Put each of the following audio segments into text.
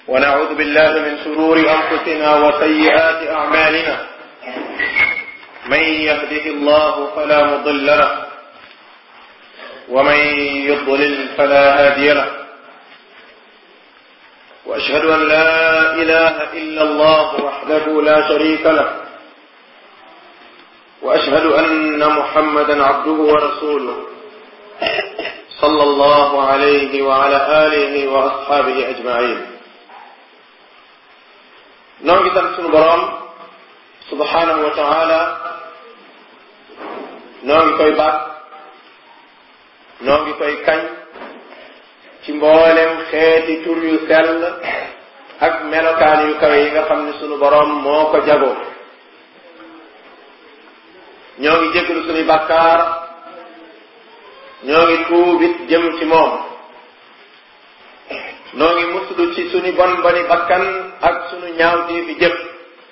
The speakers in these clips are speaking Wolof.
ونعوذ بالله من شرور أنفسنا وسيئات أعمالنا من يهده الله فلا مضل له ومن يضلل فلا هادي له وأشهد أن لا إله إلا الله وحده لا شريك له وأشهد أن محمدا عبده ورسوله صلى الله عليه وعلى آله وأصحابه أجمعين noo ngi sant sunu boroom subhanahu wa taala noo ngi koy baat noo ngi koy kañ ci mboolem xeeti tur yu sell ak melokaan yu kawe yi nga xam ne sunu boroom moo ko jagoo ñoo ngi jégalu sunuy bàkkaar ñoo ngi tuubit jëm ci moom noo ngi muslu ci sunu bon boni bakkan ak sunu ñaawtee fi jëf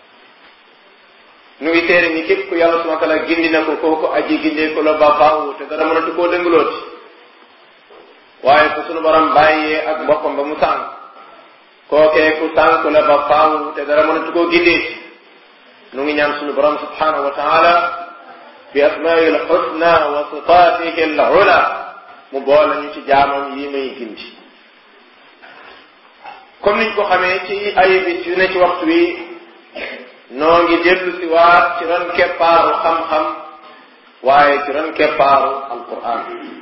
nu ngi téere ni képp ku yàlla subhanahu wa taala gindi na ko kooku aji gindee ko la ba faaw te dara mënatu koo dëngalooti waaye ku sunu borom bàyyee ak boppam ba mu sànk kookee ku sànk la ba faaw te dara mënatu koo gindee nu ngi ñaan sunu borom subhanahu wa taala bi asmail xusna wa sifatihi al ula mu boole ñu ci jaamam yi may gindi comme niñ ko xamee ci ay bis yu ne ci waxtu wi noo ngi dellu si waat ci ron keppaaru xam-xam waaye ci ron keppaaru alquran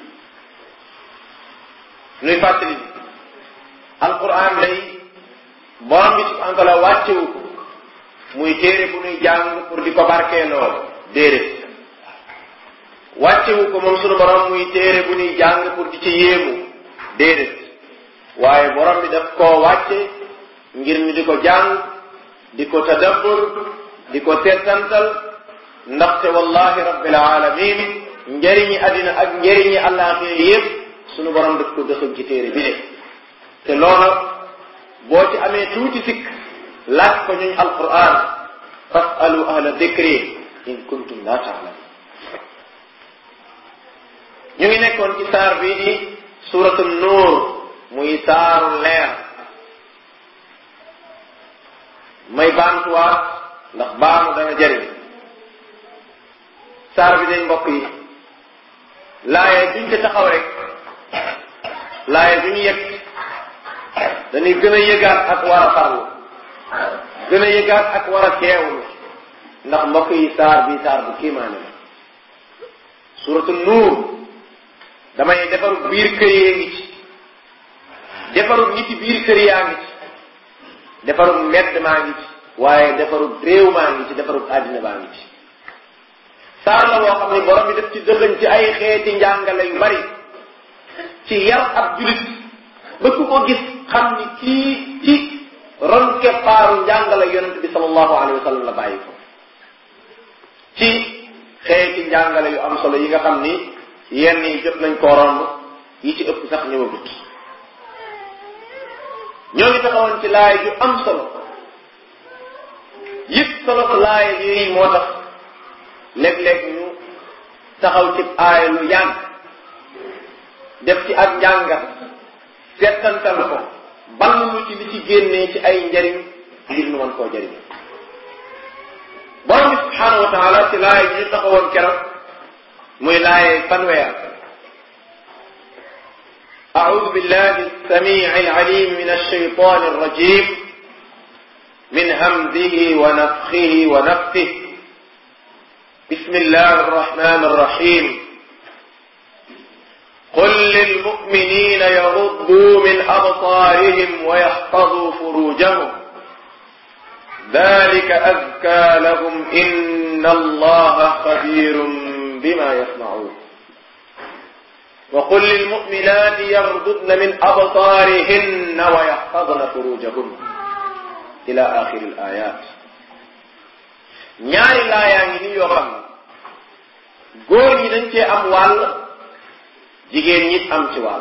nuy fàttali alquran day borom bi subhanahu wa taala wàccewu ko muy téere bu nuy jàng pour di ko barkeeloo déedéet wàccewu ko moom sunu borom muy téere bu nuy jàng pour di ci yéemu déedéet waaye borom bi daf koo wàcce ngir ñu di ko jàng di ko tadabbur di ko seetantal ndaxte wallahi rabbil alamin njëriñi addina ak njëriñi àllaaxira yépp sunu borom daf ko dëxëg ci téere bi de te loola boo ci amee tuuti sikk laaj ko ñuñ alquran fasalu ahla dikri in kuntum la taalamun ñu ngi nekkoon ci saar bii di suratu nuur muy saaru leer may baamtuwaat ndax baamu dana jëriñ saar bi day mbokk yi laaye duñ ci taxaw rek laaye duñu yëg dañuy gën a yëgaat ak war a farlu gën a yëgaat ak war a teewlu ndax mbokk yi saar bi saar bu kiimaane la suratu nuur damay defaru biir kër yee ngi ci defarul nit ci biir kër yaa ngi ci defarul mbedd maa ngi ci waaye defarul réew maa ngi ci defarul àddina baa ngi ci saar la boo xam ne borom bi def ci dëxëñ ci ay xeeti njàngale yu bari ci yar ab julit ba ku ko gis xam ni kii ci ron keppaaru njàngale yonent bi sallallahu alayhi wa sallam la bàyyi ko ci xeeti njàngale yu am solo yi nga xam ni yenn yi jot nañ koo romb yi ci ëpp sax ñëwagut ñoo ngi taxawoon ci laay yu am solo yëpp solo ko laay yi moo tax léeg-léeg ñu taxaw ci aaya lu yàgg def ci ak njàngat seetantal ko ballu ci li ci génnee ci ay njariñ ngir nu mën koo jariñ borom bi subhaanahu wa taala ci laay yi ñu taxawoon keroog muy laay fanweer أعوذ بالله السميع العليم من الشيطان الرجيم من همزه ونفخه ونفثه بسم الله الرحمن الرحيم قل للمؤمنين يغضوا من أبصارهم ويحفظوا فروجهم ذلك أزكى لهم إن الله خبير بما يصنعون وقل للمؤمنات يغضضن من أبصارهن ويحفظن فروجهن إلى آخر الآيات ñaari laayaa ngi nii yoo xam ne góor ñi dañ cee am wàll jigéen ñi am ci wàll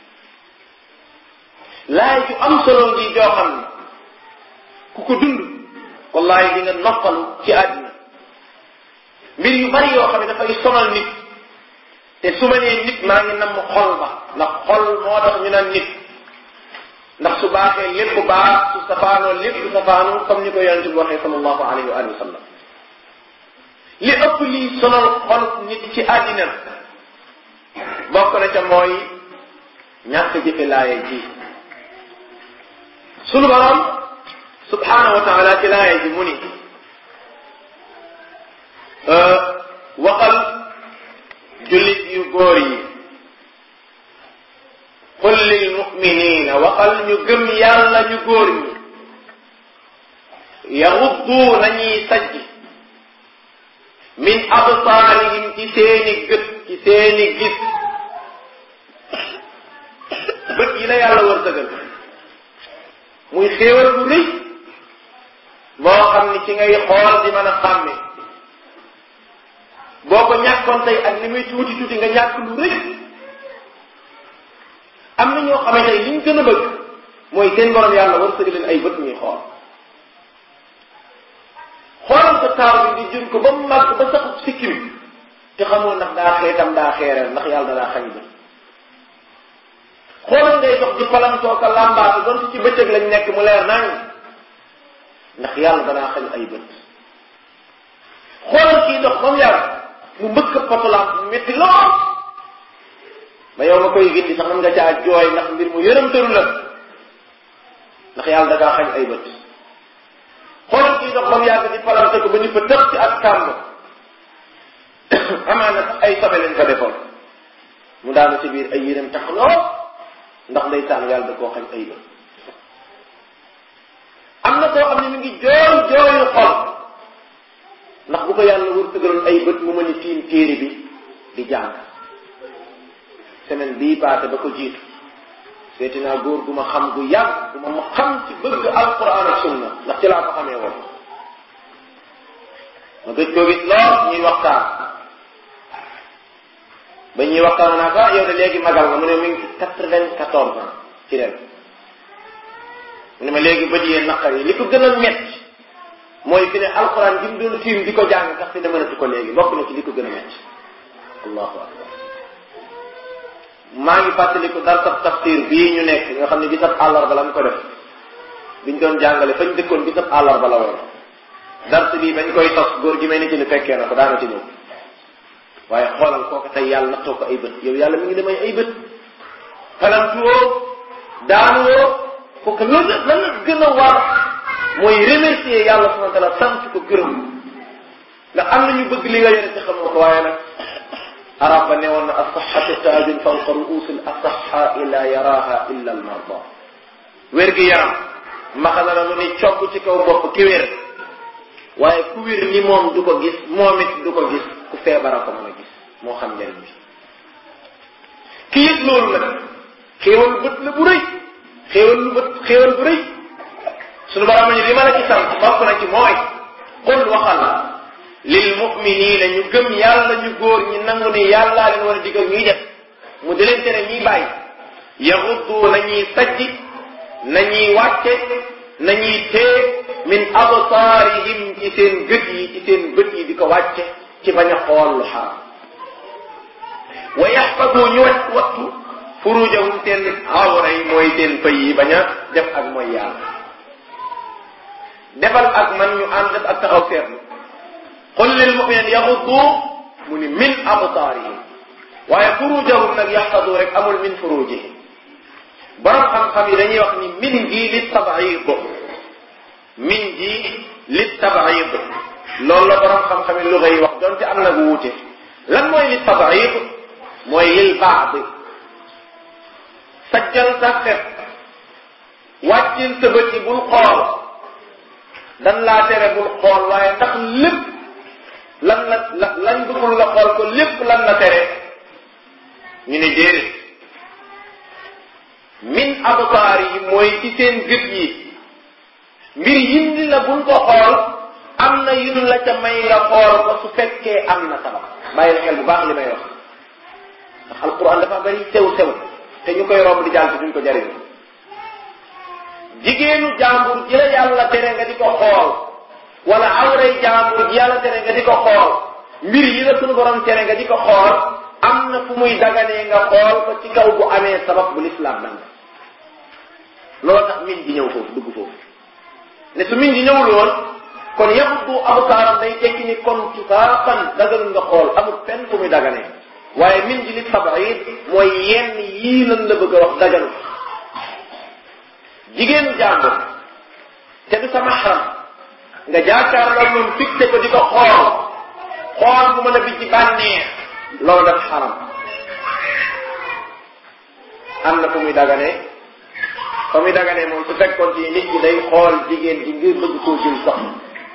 laay ju am solo ngi joo xam ne ku ko dund wallahi di nga noppalu ci àddina mbir yu bari yoo xam ne dafay sonal nit te su ma nee nit maa ngi namm xol ba ndax xol moo tax ñu naan nit ndax su baaxee lépp baax su safaanoo lépp safaanoo comme ni ko yonent bi waxee sallallahu alayhi wa alihi wa sallam li ëpp lii sonal xol nit ci àddina bokk na ca mooy ñàkk jëfe laaye ji sunu borom subhanahu wa taala ci laaye ji mu ni waxal jullit yu góor yi qul lil muminina waxal ñu gëm yàlla ñu góor ñi yaxuddu nañuy sajj min absaarihim ci seeni gët ci seeni gis bët yi la yàlla wërsëgal muy xéewal bu rëy boo xam ni ci ngay xool di mën a xàmme boo ko ñàkkoon tey ak ni muy tuuti tuuti nga ñàkk lu rëy am na ñoo xamante ne li ñu gën a bëgg mooy seen borom yàlla wërsëgal leen ay bët ñuy xool xoolal sa taar bi di jur ko ba mu màgg ba saxub sikkim te xamoo ndax daa xeetam daa xeereel ndax yàlla daa xañ bët xoolal ngay dox di palantoo ka làmbaatu doon ci bëccëg lañ nekk mu leer nañ ndax yàlla danaa xañ ay bët xoolal kii dox ba mu yàgg mu mbëkk potolam mu métti lool ba yow nga koy gindi sax man nga caa jooy ndax mbir mu yërëmtalu la ndax yàlla danaa xañ ay bët xoolal kii dox ba mu yàgg di palante ko ba ni fa tëx ci ak kàmb amaana sax ay sobe leen fa defoon mu daanu ci biir ay yërëm tax lool ndax ndeysaan yàlla da koo xañ ay bët am na koo xam ne mi ngi jooy jooyu xol ndax bu ko yàlla wërsëgaloon ay bët mu mën a tiim téere bi di jàng semaine bii passé ba ko jiitu seeti naa góor gu ma xam gu yàgg gu ma ma xam ci bëgg alquran ak sunna ndax ci laa ko xamee woon ma gëj koo gis lool ñuy waxtaan ba ñuy waxtaan naa ko yow de léegi magal nga mu ne mi ngi ci quatre-vingt-quatorze ans ci ren mu ne ma léegi bët yee naqar yi li ko gën a metti mooy fi ne alquran gi mu doon tiim di ko jàng sax fi ne mënatu ko léegi bokk na ci li ko gën a metti allahu akbar maa ngi fàttaliku dar sab tafsir bii ñu nekk nga xam ne bisab àllarba la mu ko def biñ doon jàngale fañ dëkkoon bisab àllarba la woon dars bii bañ koy tos góor gi may ni ci ni fekkee na ko daana ci ñëw waaye xoolal kooku tey yàlla nattoo ko ay bët yow yàlla mi ngi demay ay bët palantuwoo daanuwoo kooku lan la lan la gën a war mooy remercier yàlla subhanahu wa taala sant ko gërëm nga am na ñu bëgg li nga yore ci xamoo ko waaye nag arab ba ne woon na asaxatu taajun fawqa ruusil asaxa ila yaraha illa al marda wér gi yaram maxana la lu ni cogg ci kaw bopp ki wér waaye ku wér ni moom du ko gis moom it du ko gis ku feebara ko mën a gis moo xam njëriñ bi ki yëg loolu nag xéewal bët la bu rëy xéewal lu bët xéewal bu rëy suñu borom ni li ma la ci sant bokk na ci mooy qul waxal lil muminina ñu gëm yàlla ñu góor ñi nangu ni yàllaa leen war a digal ñuy def mu di leen tere ñuy bàyyi yaxuddu nañuy sajji nañuy wàcce nañuy tee min absaarihim ci seen gët yi ci seen bët yi di ko wàcce ci bañ a xool lu xaram wa yaxfadu ñu wat wattu furujahum seen awra yi mooy seen pëy yi bañ a def ak mooy yàlla defal ak man ñu ànd def ak taxaw seetlu qul lil muminin yaxuddu mu ni min absaarihim waaye furujahum nag yaxfadu rek amul min furujihim borom xam-xam yi dañuy wax ni min gi li tabaid min gi li tabaid loolu la borom xam-xam yi luga yi wax donte am na bu wuute lan mooy li tabaid mooy lil baad sajjal sa xef wàccil sa bët yi bul xool dan laa tere bul xool waaye ndax lépp lan la la lan bëggul nga xool ko lépp lan la tere ñu ne déedéet min absaar yi mooy ci seen gët yi mbir yindi la buñ ko xool am na yun la ca may nga xool ko su fekkee am na sabab bàyyi la xel bu baax li may wax ndax alquran dafa bari sew sew te ñu koy romb di jàll ci duñ ko jariñ jigéenu jàmbur ji la yàlla tere nga di ko xool wala awray jàmbur ji yàlla tere nga di ko xool mbir yi la suñu borom tere nga di ko xool am na fu muy daganee nga xool ko ci kaw bu amee sabab bu lislaam nanga loolu min ji ñëw foofu dugg foofu ne su min ji ñëwul woon kon yabdu absaaram day tekki ni kon tufaaqan dagalul nga xool amul fenn fu muy daganee waaye min ji li tabaid mooy yenn yii lan la bëgg a wax daganu jigéenu jàmbur te du sa maxram nga jaakaarloo moom fixé ko di ko xool xool bu mën a bi ci bànneex loolu daf xaram am na fu muy daganee fa muy daganee moom su fekkoon ci nit ñi day xool jigéen ji ngir bëgg koo jël soxna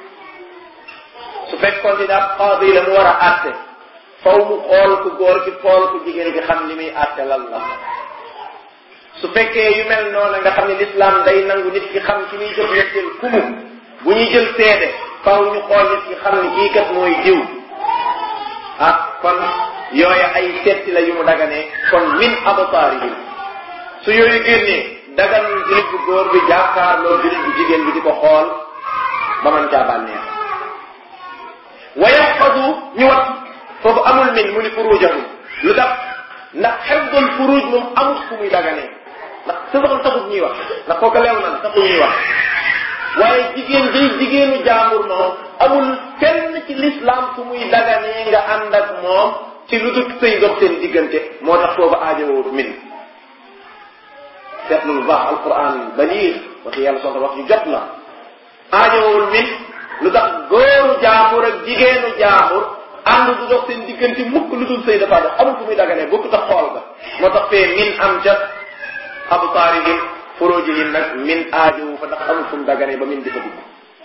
su fekkoon ci daal qaadi la mu war a àtte faw mu xool ku góor gi xool ku jigéen gi xam li muy àtte lan la su fekkee yu mel noonu nga xam ne l'islam day nangu nit ki xam ki muy jëf ñetteel kumu bu ñuy jël seede faw ñu xool nit ki xam ne kii kat mooy diw ah kon yooyu ay setti la yu mu daganee kon min absaarihim su yooyu génnee dagan jullit bu góor bi jàkkaarloo jullit bu jigéen bi di ko xool ba man caa bànneex wa yaxfadu ñu wat foofu amul min mu ni furujahum lu tax ndax xeddul furuj moom amul fu muy daganee ndax sa soxla taxut ñuy wax ndax kooku leew na taxut ñuy wax waaye jigéen day jigéenu jaambur moom amul fenn ci l'islam fu muy daganee nga ànd ak moom ci lu dul sëy dox seen diggante moo tax foofu aajowoo min seetlu lu baax alquran baliir wax yàlla soxla wax yu jot la aajowul min lu tax góoru jaambur ak jigéenu jaambur ànd du dox seen diggante mukk lu dul sëy dafa dox amul fu muy daganee bokku tax xool ga moo tax fee min am ca absaarihim furujihim nag min aajowu fa ndax amul fu mu daganee ba min di fa dugg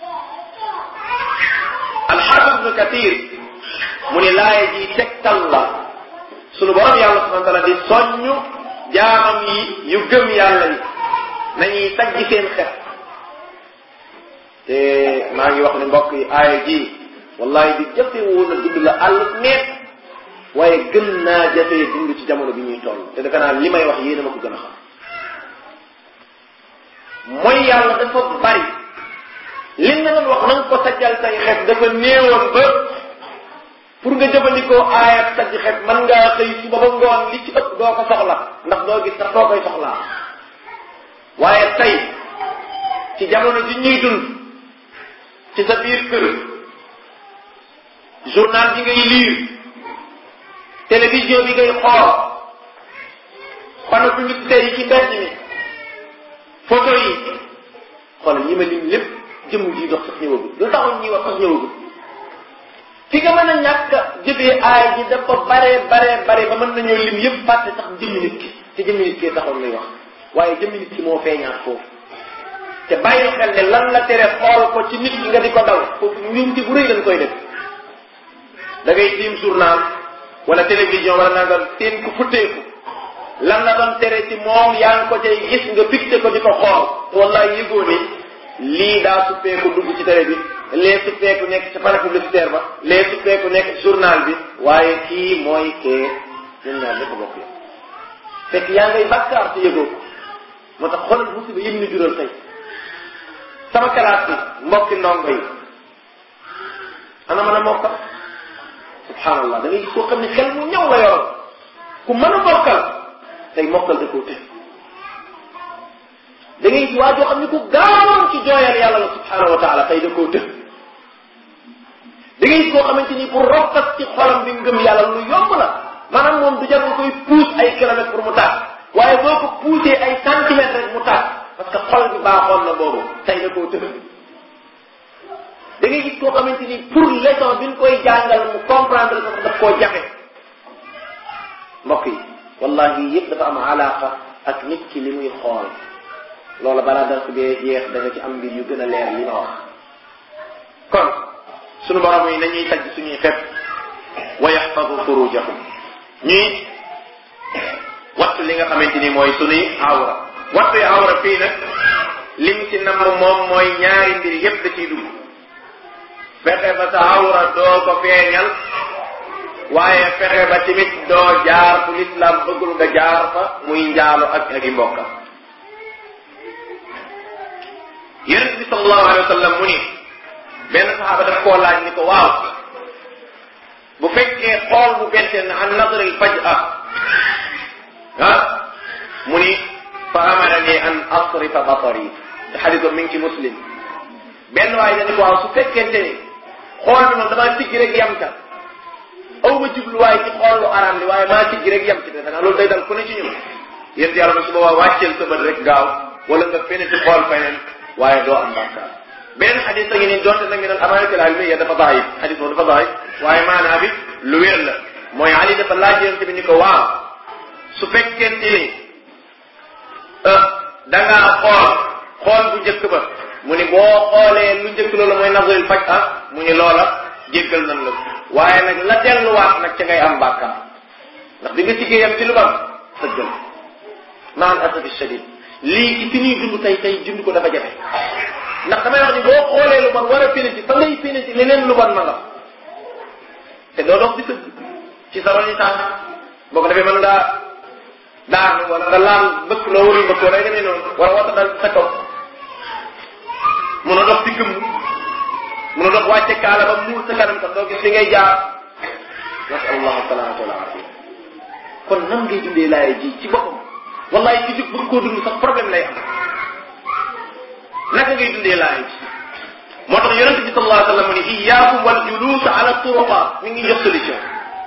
alxaafis ibnu kathir mu ni laaya ji tegtal la sunu borom yàlla subhana taala di soññu jaamam yi yu gëm yàlla yi nañuy sajji seen xet te maa ngi wax ne mbokk yi aaya ji wallahi di jafe woon a dund la àll neet waaye gën naa jafee dund ci jamono bi ñuy toll te defe naa li may wax yéena ma ko gën a xam mooy yàlla dafa bari li nga doon wax na nga ko sajjal say xet dafa néewoon ba pour nga jëfandikoo aayat sajj xet mën ngaa xëy suba ba ngoon li ci ëpp doo ko soxla ndax doo gis sax doo koy soxlaa waaye tey ci jamono ji ñuy dund ci sa biir kër journal bi ngay lire télévision bi ngay xool panneau publicitaire yi ci mbedd mi photo yi xoolal ñi ma lim lépp jëmm ji dox sax ñëwagul lu taxoon ñuy wax sax ñëwagul fi nga mën a ñàkk jëfee aay ji dafa bare bare bare ba mën nañoo lim yëpp fàtte sax jëmmi nit ki te jëmmi nit ki taxoon lay wax waaye jëmmi nit ki moo feeñaat foofu te bàyyi xel ne lan la tere xool ko ci nit ki nga di ko daw foofu njuumte bu rëy lañ koy def da ngay tiim journal wala télévision wala naa nga teen ku futteeku lan la doon tere ci moom yaa ngi ko cay gis nga fixé ko di ko xool wallaay yëgoo ni lii daa suppeeku dugg ci télé bi lee suppeeku nekk ci panneau publicitaire ba lee suppeeku nekk ci journal bi waaye kii mooy kee ñun ñaar lépp bokk yi fekk yaa ngay bàkkaar te yëgoo ko moo tax xoolal musiba yëpp ni jural tey sama kalaat bi mbokki ndongo yi ana mën a mokkal subhanallah da ngay gis koo xam ne xel mu ñaw la yoroon ku mën a mokkal tey mokkal da koo tëj da ngay gis waa joo xam ne ku gaawoon ci jooyal yàlla la subhanahu wa taala tey da koo tëj da ngay gis koo xamante ni pour rokkas ci xolam bi ngëm yàlla lu yomb la maanaam moom du jar nga koy pousse ay kilomètres pour mu tàkk waaye boo ko poussé ay centimètres rek mu tàkk parce que xol bi baaxoon na boobu tey da koo tëj da ngay gis koo xamante ni pour leçon bi ñu koy jàngal mu comprendre ko daf koo jafe mbokk yi wallahi yëpp dafa am alaqa ak nit ki li muy xool loola balaa dara ko bee jeex da nga ci am mbir yu gën a leer li ma wax kon sunu borom yi nañuy tajj suñuy xet wa yaxfadu furujahum ñuy wattu li nga xamante ni mooy sunuy awra wattu awra fii nag li mu ci namm moom mooy ñaari mbir yépp da ciy dugg fexe ba sa awra doo ko feeñal waaye fexe ba tamit doo jaar fu lislaam bëggul nga jaar fa muy njaalo ak ak i mbokkam yonent bi sallallahu alayhi wa sallam mu ni benn saxaaba daf koo laaj ni ko waaw bu fekkee xool bu bettee na an nadril faj'a ah mu ni fa fa amarani an asrifa basari te xadis mi ngi ci muslim benn waaye dañu ko waaw su fekkente ni xool bi moom damaa siggi rek yam ca aw ma jubluwaay ci xool lu araam li waaye maa siggi rek yam ci te xanaa loolu day dal ku ne ci ñun yéen yàlla ma su boobaa wàcceel sa bët rek gaaw wala nga fene ci xool feneen waaye doo am bàkkaar benn xadis a ngi nii donte nag ñu naan amaanatul ilmiya dafa daayif xadis moom dafa daayif waaye maanaa bi lu wér la mooy Ali dafa laaj yonent bi ni ko waaw su fekkente ni da ngaa xool xool bu njëkk ba mu ni boo xoolee lu njëkk loolu mooy nazaril faj ah mu ni loola jéggal nan la waaye nag la delluwaat nag ca ngay am bàkkaar ndax bi nga siggee yam ci lu bam sëggal maan asafi shadid lii ci fi ñuy dund tey tey dund ko dafa jafe ndax damay wax ni boo xoolee lu bon war a péniti fa ngay péniti leneen lu bon ma nga te doo dox di sëgg ci sa roni tànk boo ko defee mën ngaa daanu wala nga laal bëkk loo warul bëkk wala demee noonu wala wata dal sa kaw mun a dox di gëmm mun a dox wàcce kaala ba muur sa kanam sax doo gis li ngay jaar nasal allahu salaamata wal afia kon nan ngay dundee laay ji ci boppam wallahi ci jug bëgg koo dund sax problème lay am naka ngay dundee laay ji moo tax yonente bi sallallahu alayhi wa sallam mu ni iyaakum wal julus ala turuqat mi ngi jox solution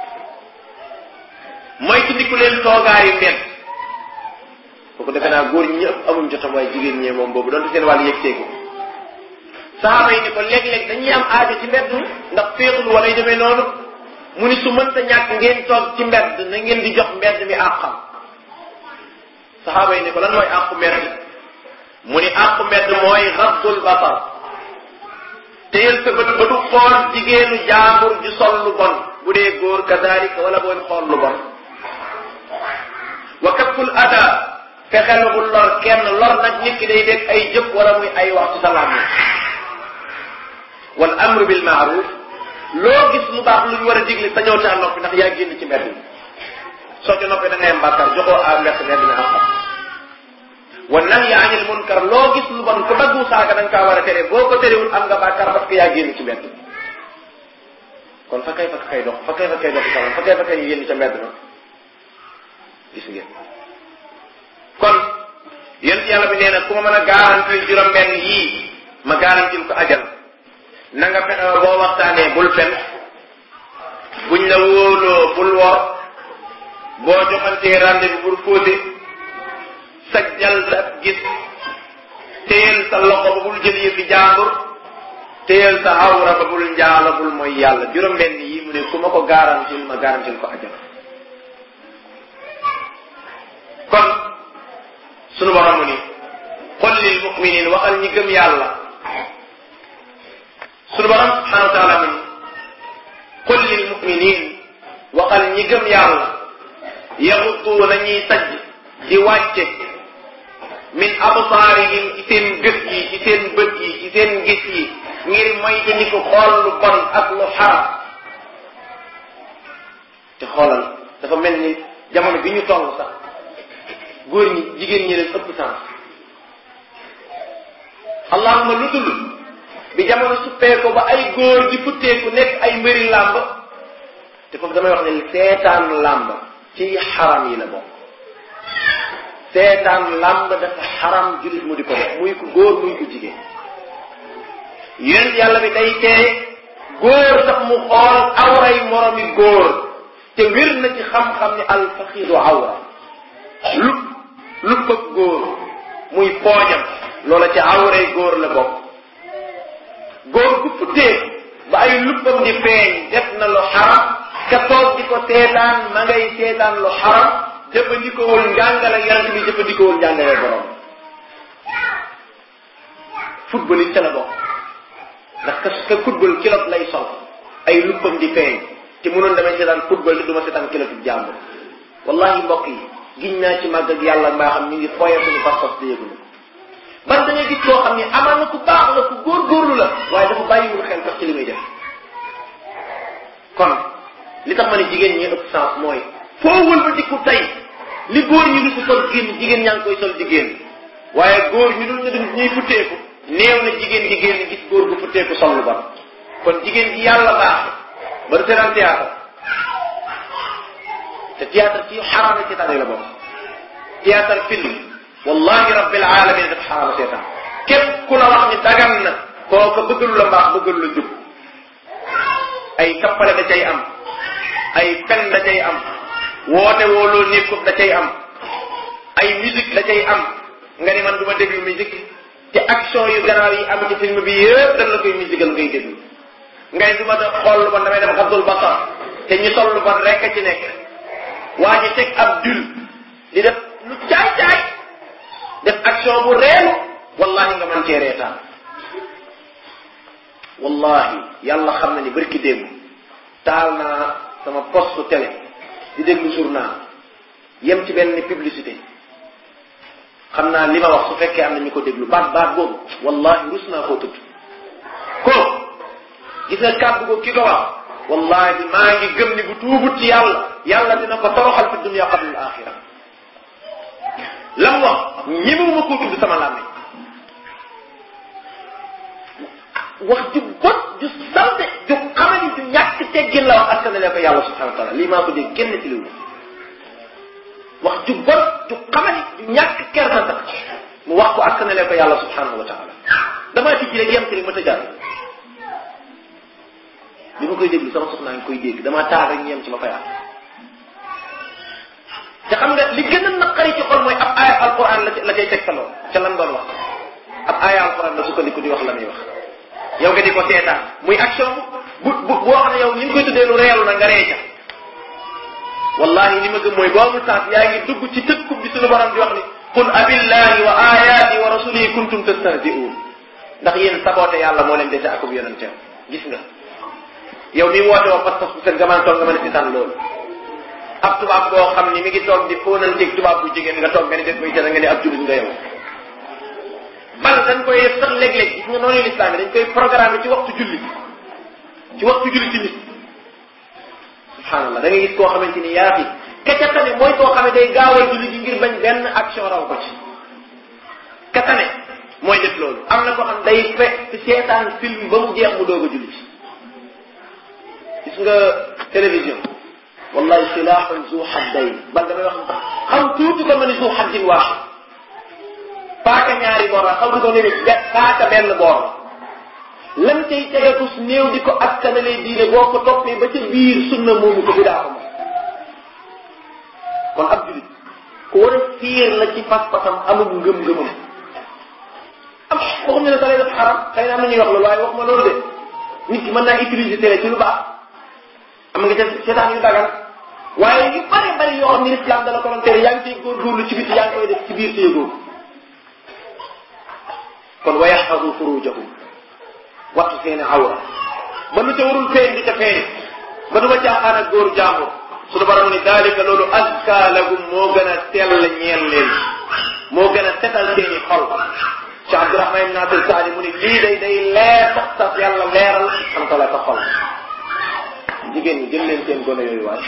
mooy ci ndiku leen toogaayu mbedd boo ko defe naa góor ñi ñëpp amuñ jotam waaye jigéen ñee moom boobu donte seen wàll yëgtee ko saxaaba yi ni ko léeg-léeg dañuy am aajo ci mbedd ndax féexul wala yu demee noonu mu ni su mënta ñàkk ngeen toog ci mbedd na ngeen di jox mbedd mi àqam saxaaba yi ni ko lan mooy àqu mbedd mu ni àqu mbedd mooy raddul basar téyel sa bët ba du xool jigéenu jaambur ju sol lu bon bu dee góor kadalika wala booy xool lu bon wa kafful ada fexeel bu lor kenn lor nag nit ki day dégg ay jëf wala muy ay wax ci sa làmmiñ wal amru bil maaruf loo gis lu baax lu ñu war a digle sañoo caa noppi ndax yaa génn ci mbedd mi soo ca noppee da ngay am bàkkaar joxoo a mbett mbedd mi am xam wa nahyi anil munkar loo gis lu bon ko daggu saaga da nga kaa war a tere boo ko terewul am nga bàkkaar parce que yaa génn ci mbedd kon fa kay fa kay dox fa kay fa kay dox salam fa kay fa kay ñu génn ca mbedd ma gis ngeen kon yéen yàlla bi nee na ku ma mën a garantil juróom-benn yii ma garantil ko ajal na nga fexe boo waxtaanee bul fen buñ la wóoloo bul wor boo joxantee rendez-vous bul fóote sajjal sa gis téyel sa loxo ba bul jël yëfi jàmbur téyel sa awra ba bul njaala bul mooy yàlla juróom-benn yi mu ne ku ma ko garantil ma garantil ko ajal kon sunu borom mu ni qul lil muminin waxal ñi gëm yàlla sunu borom subhanahu wa taala mu ni qul lil muminin waxal ñi gëm yàlla yaxutu nañuy sajj di wàcce min absaarihim ci seen gët yi ci seen bët yi ci seen gis yi ngir moytu ni ko xool lu bon ak lu xaram te xoolal dafa mel ni jamono bi ñu toll sax góor ñi jigéen ñi leen ëpp sens allahuma lu dul bi jamono suppee ko ba ay góor di futteeku nekk ay mbëri làmb te foofu damay wax ne seetaan làmb ci xaram yi la bokk seetaan làmb dafa xaram jullit mu di ko def muy ko góor muy ko jigéen yéen yàlla bi day tee góor sax mu xool awray moromi góor te wér na ci xam-xam ni alfaxidu awra lu lu bëgg góor muy poojam loola ci awray góor la bokk góor gu futtee ba ay luppam di feeñ def na lu xaram ka toog di ko seetaan ma ngay seetaan lu xaram jëfandikoowul njàngale yonent bi jëfandikoowul njàngale borom football it ca la bokk ndax ka ka football kilot lay sol ay luppam di feeñ te mënoon damay seetaan football te du ma seetaan kilotu jàmbur wallahi mbokk yi giñ naa ci màgg ak yàlla mbaa xam ñu ngi foye suñu pas-pas te yëguñu ban da ngay gis koo xam ni amaan na ku baax la ku góorgóorlu la waaye dafa bàyyiwul xel sax ci li muy def kon li tax ma ne jigéen ñi ëpp sens mooy foo wëlbatiku tey li góor ñi du ko sol génn jigéen ñaa ngi koy sol di génn waaye góor ñu dul ñu dul ñuy futteeku néew na jigéen di génn gis góor gu futteeku sol lu bon kon jigéen ji yàlla baax ba du seetaan théâtre te théâtre ci xaraam ci tane la bokk théâtre film wallahi rabbil alamin dafa xaraama seetaan képp ku la wax ni dagan na kooka bëggalu la mbaax bëggalu la jub ay kappale da cay am ay fen da cay am woote wooloo nekkut da cay am ay musique da cay am nga ni man du ma déglu musique te action yu gannaaw yi am ci film bi yëpp dañ la koy musical ngay déglu ngay du ma da xool lu bon damay def xabdul basar te ñu sol lu bon rek a ci nekk waa ji teg ab dul di def lu caay caay def action bu reelu wallahi nga mën cee reetaan wallahi yàlla xam na ni barki démb taal naa sama poste télé di déglu journal yem ci benn publicité xam naa li ma wax su fekkee am na ñu ko déglu baat baat boobu wallahi rus naa koo tudd ko gis nga kàddu ko ki ko wax wallahi maa ngi gëm ni bu tuubut ci yàlla yàlla dina ko toroxal fi dunya qabla al axira lam wax ñemewuma koo tudd sama làmmiñ wax ju bot ju salte ju xamani ju ñàkk teggin la wax askanale ko yàlla subhanahu wa taala lii maa ko dégg génn ci liwu wax ju bot ju xamani ju ñàkk kersa sax mu wax ko askanale ko yàlla subhanahu wa taala damaa tijji rek yem ci rek ma tëjaat bi ma koy déglu sama soxnaa ngi koy dégg damaa taal rek ñu yem ci ma fayaat te xam nga li gën a naqari ci xol mooy ab aaya alquran la la cay tegtaloo ca lan doon wax ab aaya alquran la sukkandiku di wax la muy wax yow nga di ko seetaan muy action bu bu boo xam ne yow ni nga koy tuddee lu reelu na nga ree ca wallahi li ma gëm mooy boo amul sens yaa ngi dugg ci tëkkub bi suñu borom di wax ni qul abillahi wa ayati wa rasulihi kuntum tastahzi'un ndax yéen saboote yàlla moo leen dese akub yonenteem gis nga yow mi woote woo pas pas bu seen gamaan toog nga mën a seetaan loolu ab tubaab boo xam ni mi ngi toog di fóonanteeg tubaab bu jigéen nga toog nga ni def koy tere nga ni ab jullit nga yow bal dañ koy sax léeg-léeg gis nga noonu lislaam yi dañ koy programme ci waxtu julli ci waxtu julli ci nit subhanallah da ngay gis koo xamante ni yaa fi kacatane mooy koo xam ne day gaawal julli ji ngir bañ benn action raw ko ci katane mooy def loolu am na koo xam day fekk seetaan film ba mu jeex mu doog a julli ci gis nga télévision wallahi silaaxun zu xaddayn bal damay wax xam tuuti ko ma ni zu xaddin waaxid paaka ñaari boor la xam ko ni paaka benn boor lan cay tegeku néew di ko askanalee diine boo ko toppee ba ca biir sunna moomu ko bidaa ko moom kon ab julit ku war a fiir la ci pas-pasam amul ngëm-ngëmam am waxuñu ne sax dafa xaram xëy na am na ñuy wax loolu waaye waxuma loolu de nit ki mën naa utiliser télé ci lu baax am nga ca seetaan yu dagan waaye yu bari bari yoo xam ni islam dala ko doon tere yaa ngi ciy góorgóorlu ci biti yaa ngi koy def ci biir téegoo kon wa yaxfadu furujahum wattu seeni awra ba lu ca warul feeñ di ca feeñ ba du ba caaxaan ak góor jàmbur suñu borom ni dalika loolu azka lahum moo gën a sell ñeel leen moo gën a setal seeni xol ci Abdurahman ibn Nasir Saadi mu ni lii day day leer sax sax yàlla leeral xam ta la sa xol jigéen ñi jël leen seen gone yooyu waay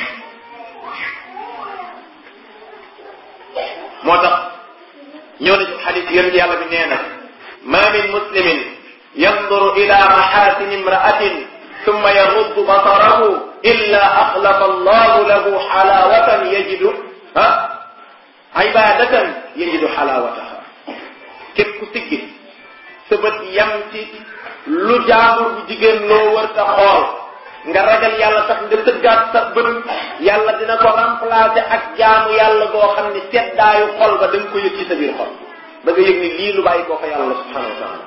moo tax ñëw na ci xadis yonent yàlla bi nee na ma min muslimin yanduru ila maxasin imraatin ثم يغض بصره إلا أخلق الله له حلاوة يجد ها عبادة يجد حلاوتها képp ku siggi sa bët yam ci lu jaambur bu jigéen loo wër ta xool nga ragal yàlla tax nga tëggaat sa bët yàlla dina ko remplacer ak jaamu yàlla goo xam ne seddaayu xol ba da nga ko yëg ci sa biir xol da nga yëg ni lii lu bàyyi koo fa yàlla subhanahu wa taala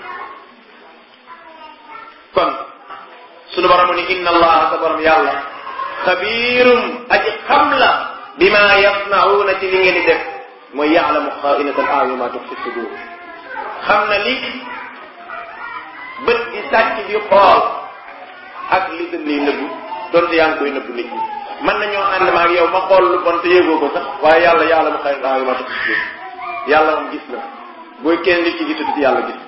kon sunu borom ni inna allaha sa borom yàlla xabiirum aji xam la bima yasnauna ci li ngeen di def mooy yaalamu xaainata al aayun ma tuxfi sudur xam na li bët di sàcc di xool ak li gën lay nëbbu donte yaa ngi koy nëbbu nit ñi mën nañoo ànd ma ak yow ma xool lu bon te yëgoo ko sax waaye yàlla yaalamu xaainata al aayun ma tuxfi sudur yàlla moom gis na booy kenn nit ki gisatu yàlla gis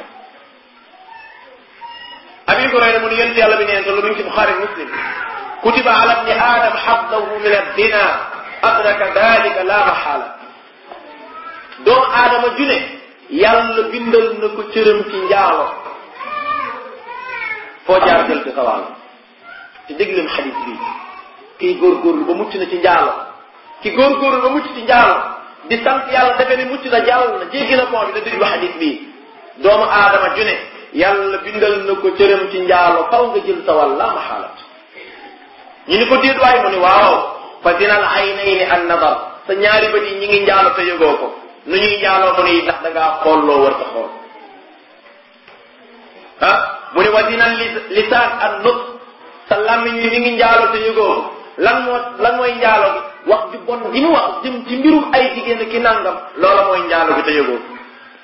abi hurayra mu ni yonent yàlla bi neen te lu mu ngi ci buxaari muslim kutiba ala ibni adam xaddahu min addina adraka dalika la maxaala doomu aadama june yàlla bindal na ko cëram ci njaalo foo jaar jël ci sawal te dégg leen xadis bi kii góorgóorlu ba mucc na ci njaalo ki góorgóorlu ba mucc ci njaalo di sant yàlla defe ni mucc na jàll na jéggi na pont bi da déglu xadis bii doomu aadama ju ne yàlla bindal na ko cëram ci njaalo faw nga jël sa wàll la maxaalat ñu ni ko déet waay mu ni waaw fa dinal aynayni an nadar sa ñaari bët yi ñi ngi njaalo te yëgoo ko nu ñuy njaaloo mu ni ndax da ngaa xool loo war ta xool ah mu ni wa dinal lisaan an nut sa làmmiñ wi mi ngi njaalo te yëgoo ko lan moo lan mooy njaalo gi wax ju bon gi mu wax jëm ci mbirum ay jigéen ki nangam loola mooy njaalo gi te yëgoo ko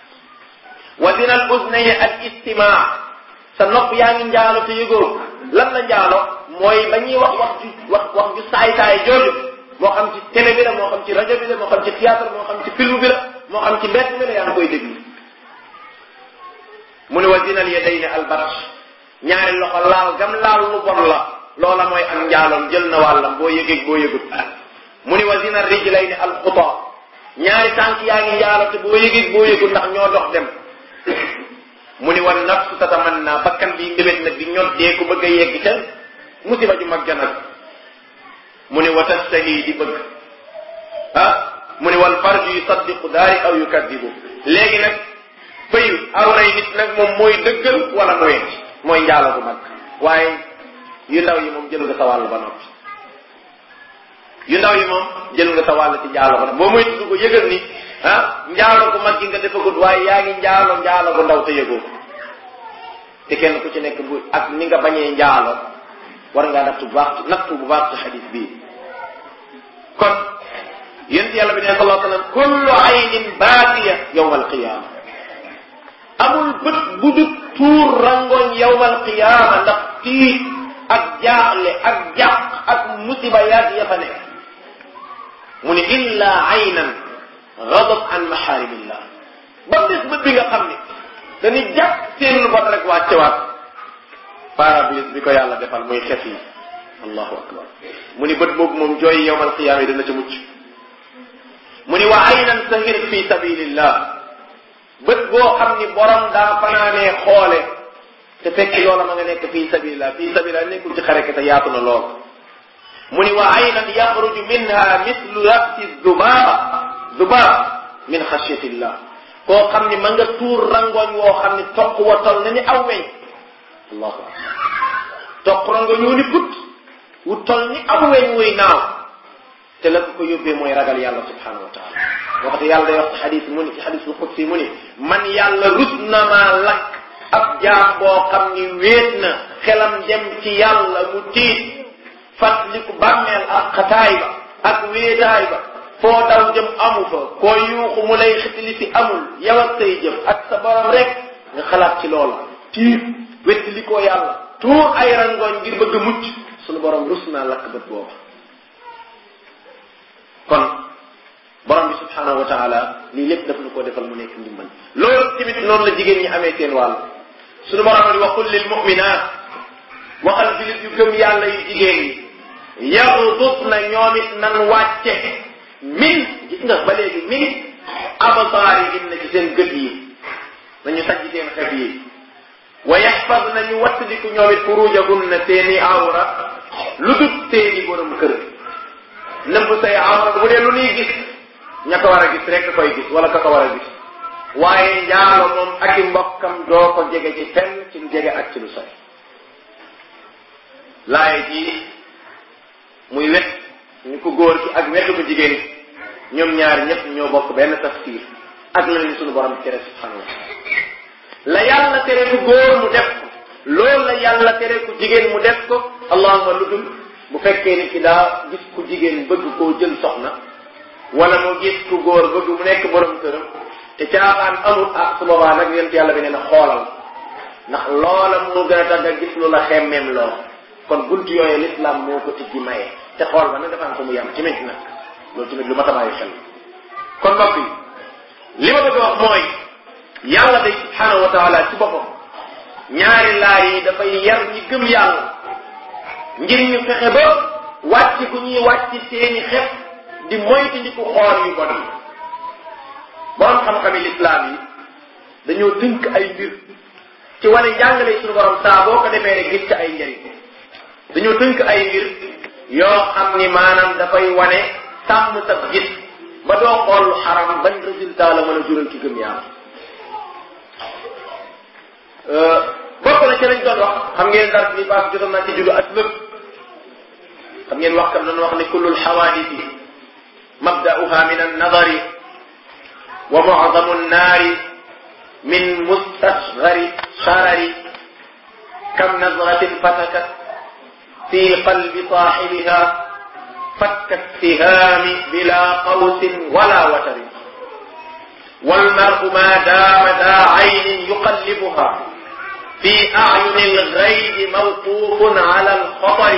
wa dinal usnayni al istimaa sa nopp yaa ngi njaalo te yëgoo ko lan la njaalo mooy ba ñuy wax wax ju wax wax ju saay saay jooju moo xam ci télé bi la moo xam ci rajo bi la moo xam ci théâtre moo xam ci film bi la moo xam ci mbedd mi la yaa ngi koy déglu mu ne wa dinal yadayni al barash ñaari loxo laal gam laal lu bon la loola mooy am njaaloom jël na wàllam boo yëgeeg boo yëgut mu ni wa dinal rijlayni al xuta ñaari tànk yaa ngi njaalo te boo yëgeeg boo yëgut ndax ñoo dox dem mu ni wa nafsu tatamanna bakkan bi ndébét nag di ñot dee ku bëgg a yegg ca musiba ju mag nag mu ni wa tastahi di bëgg ah mu ni wal farju yusaddiqu daari aw yukadibu léegi nag bëyu awray nit nag moom mooy dëggal wala mooy mooy njaalo gu mag waaye yu ndaw yi moom jël nga sa wàll ba noppi yu ndaw yi moom jël nga sa wàll ci njaalo ba noppi boo muy tudd ko yëgal ni ah njaalo gu mag gi nga defagut waaye yaa ngi njaalo njaalo gu ndaw te yëgoo te kenn ku ci nekk bu ak ni nga bañee njaalo war ngaa nattu bu baax nattu bu baax ci xadis bii kon yént yàlla bi ne sallallahu alayhi wa sallam kullu aynin baatiya yawma alqiyama amul bët bu dut tuur rangoñ yawma alqiyama ndax tiit ak jaaxle ak jàq ak musiba yaag ya fa nekk mu ne illa aynan gadab an maxaarimillah ba des bët bi nga xam ne dañuy jàpp seen lu bon rek wàccewaat parablis bi ko yàlla defal muy xef yi allahu akbar mu ni bët boobu moom jooy yowmal qiyaama yi dana ca mucc mu ni wa aynan sahir fi sabilillah bët boo xam ni borom daa fanaanee xoole te fekk loola ma nga nekk fi sabilillah fi sabilillah nekkul ci xareke te yaatu na lool mu ni wa aynan yaxruju minha mislu rasi dubaab dubaab min xashyatillah koo xam ni ma nga tuur rangoñ woo xam ni toq wa tol na ni aw weñ allahu akbar toq rangoñ wu ni put wu tol ni aw weñ wuy naaw te la ko ko yóbbee mooy ragal yàlla subhanahu wa taala waxte yàlla day wax ci xadis mu ni ci xadisul qudsi mu ni man yàlla rus na maa lakk ab jaam boo xam ni wéet na xelam dem ci yàlla mu tiit fàttaliku bàmmeel ak xataay ba ak wéetaay ba foo daw jëm amu fa koo yuuxu mu lay xitili si amul yow ak say jëf ak sa borom rek nga xalaat ci loola tiit wettili koo yàlla tuur ay rangooñ ngir bëgg a mucc sunu borom rus naa lakk bët booba kon borom bi subhanahu wa taala lii lépp daf nu ko defal mu nekk ndimbal loolu tamit noonu la jigéen ñi amee seen wàll sunu borom ni waxul lil muminat waxal julit yu gëm yàlla yu jigéen ñi yaxudut na ñoom it nan wàcce min gis nga ba léegi min absaari inna ci seen gët yi nañu sajj seen xef yi wa yaxfad nañu wattandiku ñoom it furujahunna seeni awra lu dut seeni borom kër nëbb say awra bu dee lu nuy gis ña ko war a gis rek koy gis wala ka ko war a gis waaye njaalo moom ak i mbokkam doo ko jege ci fenn ci lu jege ak ci lu sori laaye ji muy wet ñu ko góor ki ak wetu ko jigéen ñoom ñaar ñëpp ñoo bokk benn tafsir ak la leen sunu borom tere subhanahu wa taala la yàlla tere ku góor mu def ko loolu la yàlla tere ku jigéen mu def ko allahuma lu dul bu fekkee ni ki daa gis ku jigéen bëgg koo jël soxna wala mu gis ku góor bëgg mu nekk borom këram te caaxaan amul ah su boobaa nag yonent yàlla bi nee na xoolal ndax loola moo gën a tax nga gis lu la xemmeem loo kon buntu yooyu l'islam moo ko tijji maye te xool ba nag dafa am ko mu yem tamit nag loolu tamit lu ma tabaay xel kon mbokk yi li ma bëgg a wax mooy yàlla day subhanahu wa taala ci boppam ñaari laay yi dafay yar ñi gëm yàlla ngir ñu fexe ba wàcc ku ñuy wàcc seeni xef di moytu ndi ku xool yu bon yi borom xam-xami lislaam yi dañoo tënk ay mbir ci wane njàngale suñu borom saa boo ko defee rek gis ci ay njëriñ dañoo tënk ay mbir yoo xam ni maanaam dafay wane sàmm sa gis ba doo xool xaram ban résultat la mën a jural ki gëm yàlla bokk na ci lañ doon wax xam ngeen dara bi paas jotoon naa ci jullu ak lépp xam ngeen wax kam doon wax ne kullul xawaadisi mabda'uha min annadari wa mu'zamu nnaari min mustasgari sharari kam nazratin fatakat fi qalbi saaxibiha fakka istihaami bila qawsin wala watari والمرء ما دام ذا عين يقلبها في أعين الغيب موقوف على الخطر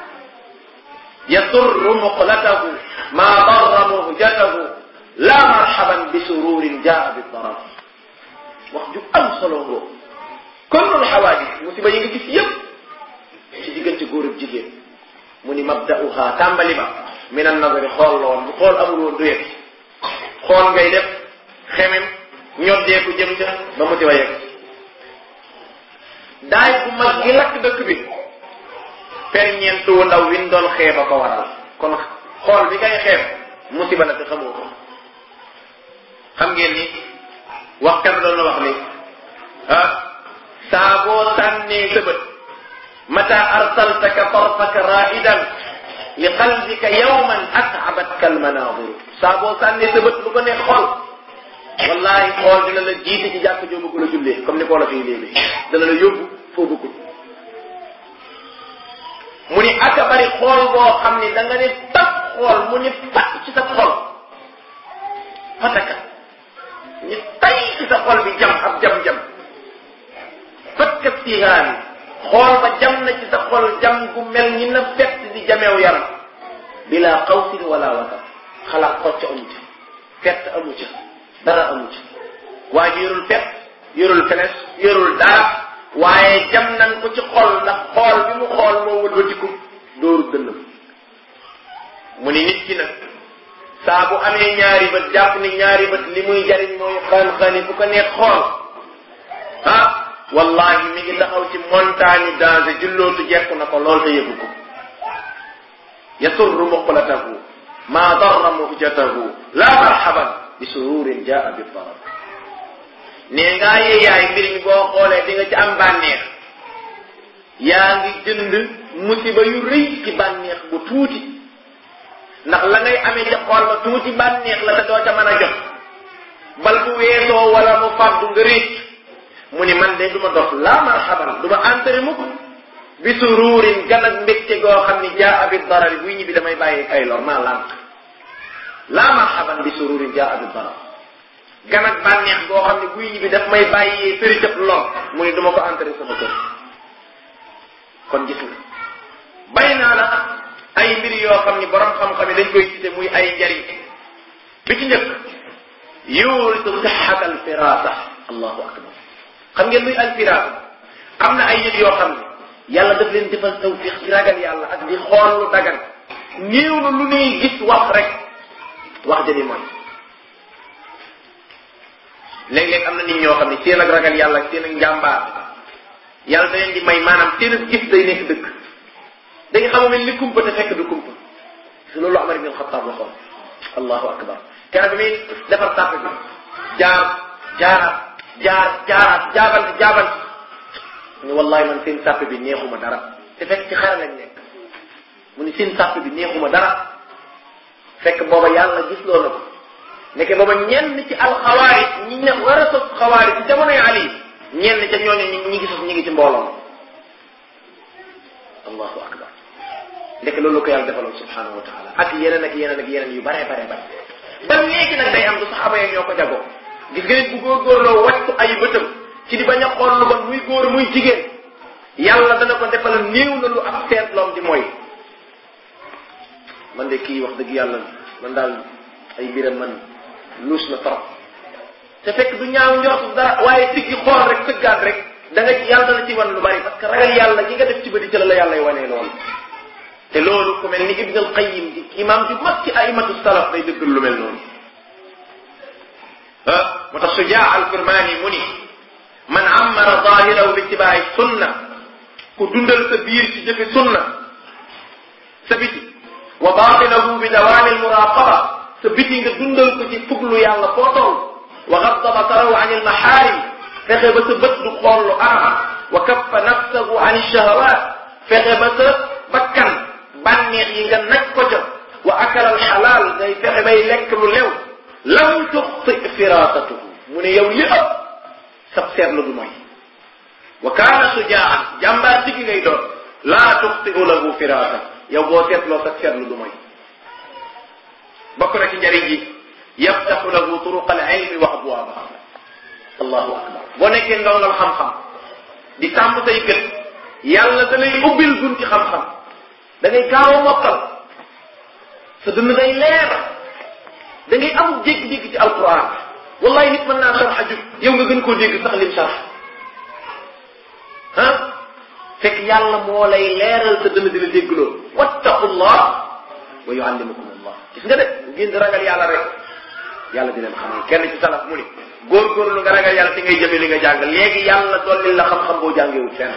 يسر مقلته ما ضر مهجته لا مرحبا بسرور جاء بالضرر wax ju am solo ngoo kullul xawaadis musiba yi nga gis yëpp ci diggante góor ak jigéen mu ni mabda'uha tàmbali ba min an nazari xool la woon bu xool amul woon du yegg xool ngay def xemem ñoddeeku jëm ca ba musiba yegg daay bu mag gi lakk dëkk bi ferñeent wu ndaw win doon xeeba ko waral kon xool bi ngay xeeb musiba la te xamoo ko xam ngeen ni wax kan doon na wax ni ah saa boo sànnee sa bët mata arsaltaka tarfaka raidan li qalbika yawman at'abatka almanadiru saa boo sànnee sa bët lu ko neex xool wallahi xool dina la jiite ci jàkk joo bëgg la jullee comme ni ko la fii léegi dana la yóbbu foo bëggul mu ni aka bari xool boo xam ni da nga ne tap xool mu ni pat ci sa xol fataka ni tay ci sa xol bi jam ab jam-jam fatka sihaani xool ba jam na ci sa xol jam gu mel ni na fett di jameew yaram bila xawsin wala wata xalaat xocc amu ca fett amu ca dara amu ca waa ji yorul fett yorul feles yorul dara waaye jam nan ko ci xol ndax xool bi mu xool moo wëlbatiku dóoru dënnam mu ni nit ki nag saa bu amee ñaari bët jàpp ni ñaari bët li muy jariñ mooy xaan-xaani bu ko neex xool ah wallahi mi ngi taxaw ci montagne danger jullootu jekk na ko lool te yëgu ko yasurru muqlatahu ma darra muhjatahu la marhaban bi sururin jaa bi darar nee ngaa yee yaay mbir mi boo xoolee di nga ci am bànneex yaa ngi jënd musiba yu rëy ci bànneex bu tuuti ndax la ngay amee ca xool ba tuuti bànneex la te doo ca mën a jot bal bu weesoo wala mu fàddu nga récc mu ni man de du ma dox laa marhaban du ma entré mukk bi sururin gan ak mbégte goo xam ni jaa bi darar buy ñibbi damay bàyyi ay lor maa lànk laa marhaban bi sururin jaa bi darar gan ak bànneex goo xam ne buy ñibbi daf may bàyyee fëri cëp lor mu ni du ma ko entré sama kër kon gis nga bay naa la ay mbir yoo xam ni borom xam-xam yi dañ koy cité muy ay njariñ bi ci njëkk yuuritu sixat al firasa allahu akbar xam ngeen luy al firasa am na ay nit yoo xam ne yàlla daf leen defal tawfiq ci ragal yàlla ak di xool lu dagan néew na lu ñuy gis wax rek wax jëni mooy léeg-léeg am na nit ñoo xam ne seen ak ragal yàlla ak seen ak njàmbaar yàlla da leen di may maanaam seen ak gis day nekk dëgg da nga xamul ni kumpa te fekk du kumpa su loolu Amar ibn Xattaab la xool allahu akbar keroog bi muy defar sàpp bi jaar jaaraat jaar jaaraat jaabante jaabante mu ne wallahi man seen sàpp bi neexuma dara te fekk ci xare lañ nekk mu ni seen sàpp bi neexuma dara fekk booba yàlla gis loo na ko nekk booba ñenn ci alxawaari ñi ne war a sos xawaari ci jamonoy Ali ñenn ca ñooñu ñi ñi ngi sos ñi ngi ci mbooloo allahu akbar ndek loolu ko yàlla defaloon subhanahu wa taala ak yeneen ak yeneen ak yeneen yu bare bare bare ba léegi nag day am du saxaba yi ñoo ko jagoo gis nga nit bu góorgóorloo wàccu ay bëtam ci di bañ a xool lu bon muy góor muy jigéen yàlla dana ko defal néew na lu ab seetloom di mooy man de kii wax dëgg yàlla man daal ay mbiram man luus na trop te fekk du ñaaw njort dara waaye siggi xool rek sëggaat rek da nga yàlla dana ci wan lu bari parce que ragal yàlla gi nga def ci bëdi ci la la yàlla wanee loolu te loolu ku mel ni Ibn al-Qayyim di imam ju mag ci aimatu salaf day dëggal lu mel noonu ah moo tax Sujaa al-Kirmaani mu ni man ammara zahirahu bi ittibaai sunna ku dundal sa biir ci jëfe sunna sa biti wa baatinahu bi dawaami al-muraqaba sa biti nga dundal ko ci fuglu yàlla foo toll wa gadda basarahu an il maxaarim fexe ba sa bët du xool lu araam wa kaffa nafsahu an shahawat fexe ba sa bakkan bànneex yi nga naj ko ca wa akala al xalaal ngay fexe bay lekk lu lew lam tuxti firasatuhu mu ne yow li ëpp sab seetlu du mooy wa kaana sujaan jàmbaar digi ngay doon laa tuxtiu lahu firasa yow boo seetloo sab seetlu du mooy bokk na ci njëriñ ji yaftaxu lahu turuq al ilmi wa abwaabaha allahu akbar boo nekkee ndongal xam-xam di tàmm say gët yàlla da lay ubbil bunti xam-xam da ngay gaaw a mokkal sa dund day leer da ngay am dégg-dégg ci alquran wallahi nit mën naa sarxa jub yow nga gën koo dégg sax lim sarx ah fekk yàlla moo lay leeral sa dënn di la déggloo wattaqullah wa yuallimukum allah gis nga de ngeen di ragal yàlla rek yàlla di leen xamal kenn ci salaf mu ni góorgóorlu nga ragal yàlla te ngay jëfe li nga jàng léegi yàlla dolli la xam-xam boo jàngewul fenn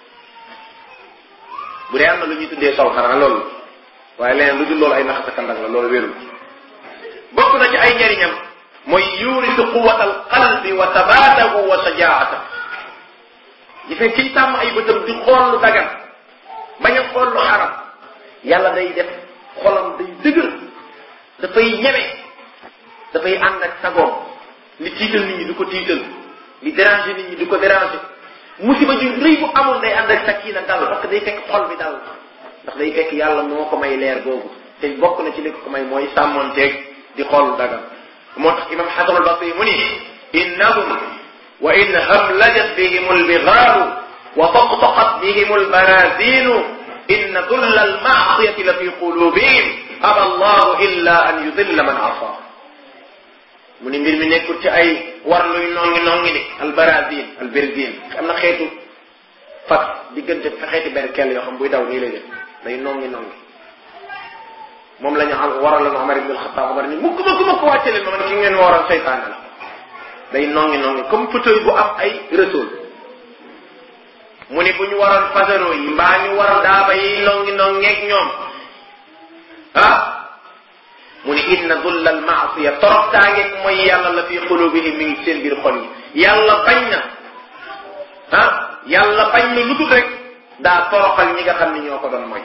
bu dee am na lu ñuy tuddee sol xanaa loolu waaye leneen lu dul loolu ay naxasa kandang la loolu wérul bokk na ci ay njariñam mooy yurisu quwata al qalbi wa tabaatahu wa sajaata gis nga kiy tàmm ay bëtam di xool lu dagan bañ a xool lu xaram yàlla day def xolam day dëgër dafay ñeme dafay ànd ak sagoom li tiital nit ñi du ko tiital li déranger nit ñi du ko déranger musiba ju rëy bu amul day ànd ak sakina dal parce que day fekk xol bi dal ndax day fekk yàlla moo ko may leer googu te bokk na ci li ko may mooy sàmmonteeg di xool lu dagan moo tax imam xasan al basri mu ni innahum wa in hamlajat bihim albigaaru wa taqtaqat bihim albarazinu inna dulla almaasiyati la fi qulubihim aba allahu illa an yudilla man asa mu ni mbir mi nekkul ci ay war luy nongi nongi ni albarazin alberzin am na xeetu fas diggante fa xeeti benn kell yoo xam buy daw nii lay def day nongi nongi moom la ñu xam waral la Omar ibn al-Khattab Omar ni mukk mukk mukk wàcce leen ma man ki ngeen waral seytaane la day nongi nongi comme fauteuil bu am ay retour mu ni bu ñu waroon fasaro yi mbaa ñu waral daaba yi nongi nongeeg ñoom ah mu ni inna dulla al maasiya toroxtaangeeg mooy yàlla la fi xulubihim mi ngi seen biir xol yi yàlla bañ na ah yàlla bañ na lu dul rek daa toroxal ñi nga xam ne ñoo ko doon mooy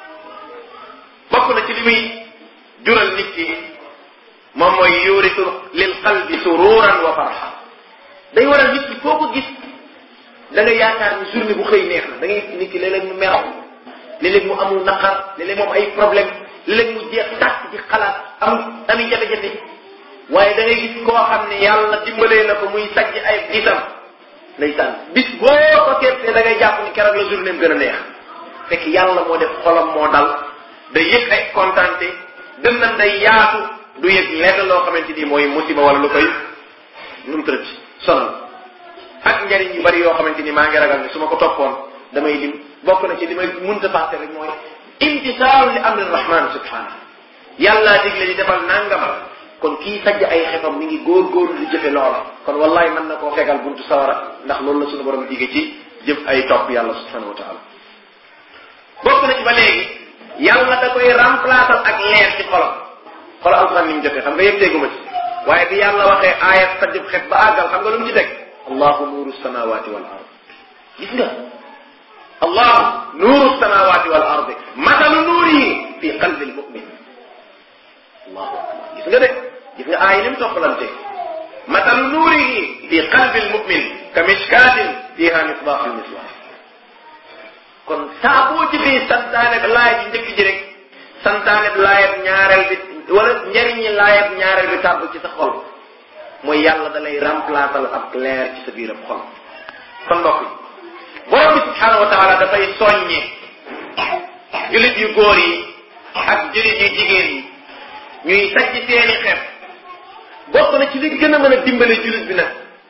bokk na ci li muy jural nit ki moom mooy yurisu lil qalbi sururan wa farxa day waral nit ki foo ko gis da nga yaakaar ni journée bu xëy neex na da ngay nit ki léeg-léeg mu meraw léeg-léeg mu amul naqar léeg-léeg moom ay problème léeg-léeg mu jeex tàkk ci xalaat am ami jafe-jafe waaye da ngay gis koo xam ne yàlla dimbalee na ko muy sajj ay gisam ndeysaan bis boo ko seetee da ngay jàpp ni keroog la journée am gën a neex fekk yàlla moo def xolam moo dal day yëg ay kontaante dënnam day yaatu du yëg lenn loo xamante ni mooy musiba wala lu koy nu mu tërëti sonal ak njariñ yu bari yoo xamante ni maa ngi ragal ni su ma ko toppoon damay lim bokk na ci li may munta fàtte rek mooy imtisaalu li amri rahman subhanahu yàlla digle di defal nangam kon kii sajj ay xefam mi ngi góor-góorlu di jëfe loola kon wallahi mën na koo fegal buntu sawara ndax loolu la suñu borom dige ci jëf ay topp yàlla subhanahu wa taala bokk na ci ba léegi yàlla da koy remplacer ak leer ci xolam xolam alquran ni mu jotee xam nga yëg dégguma ci waaye bi yàlla waxee aayat sajjub xet ba àggal xam nga lu mu ci teg allahu nuuru samawati wal ard gis nga allahu nuuru samawati wal ardi matalu nuurihi fi qalbi almumin allahu akbar gis nga de gis nga aay ni mu toppalante matalu nuurihi fi qalbi almumin ka mishkatin fiha misbaax almisbaax kon saa boo jëfee santaane bi laayab ji njëkk ji rek santaane bi laayab ñaareel bi wala njariñi laayab ñaareel bi tàbb ci sa xol mooy yàlla da lay remplacer ak leer ci sa biiram xol kon mbokk yi borom bi subhanahu wa taala dafay soññe jullit yu góor yi ak jullit yu jigéen yi ñuy sajj seeni xef bokk na ci li gën a mën a dimbale jullit bi nag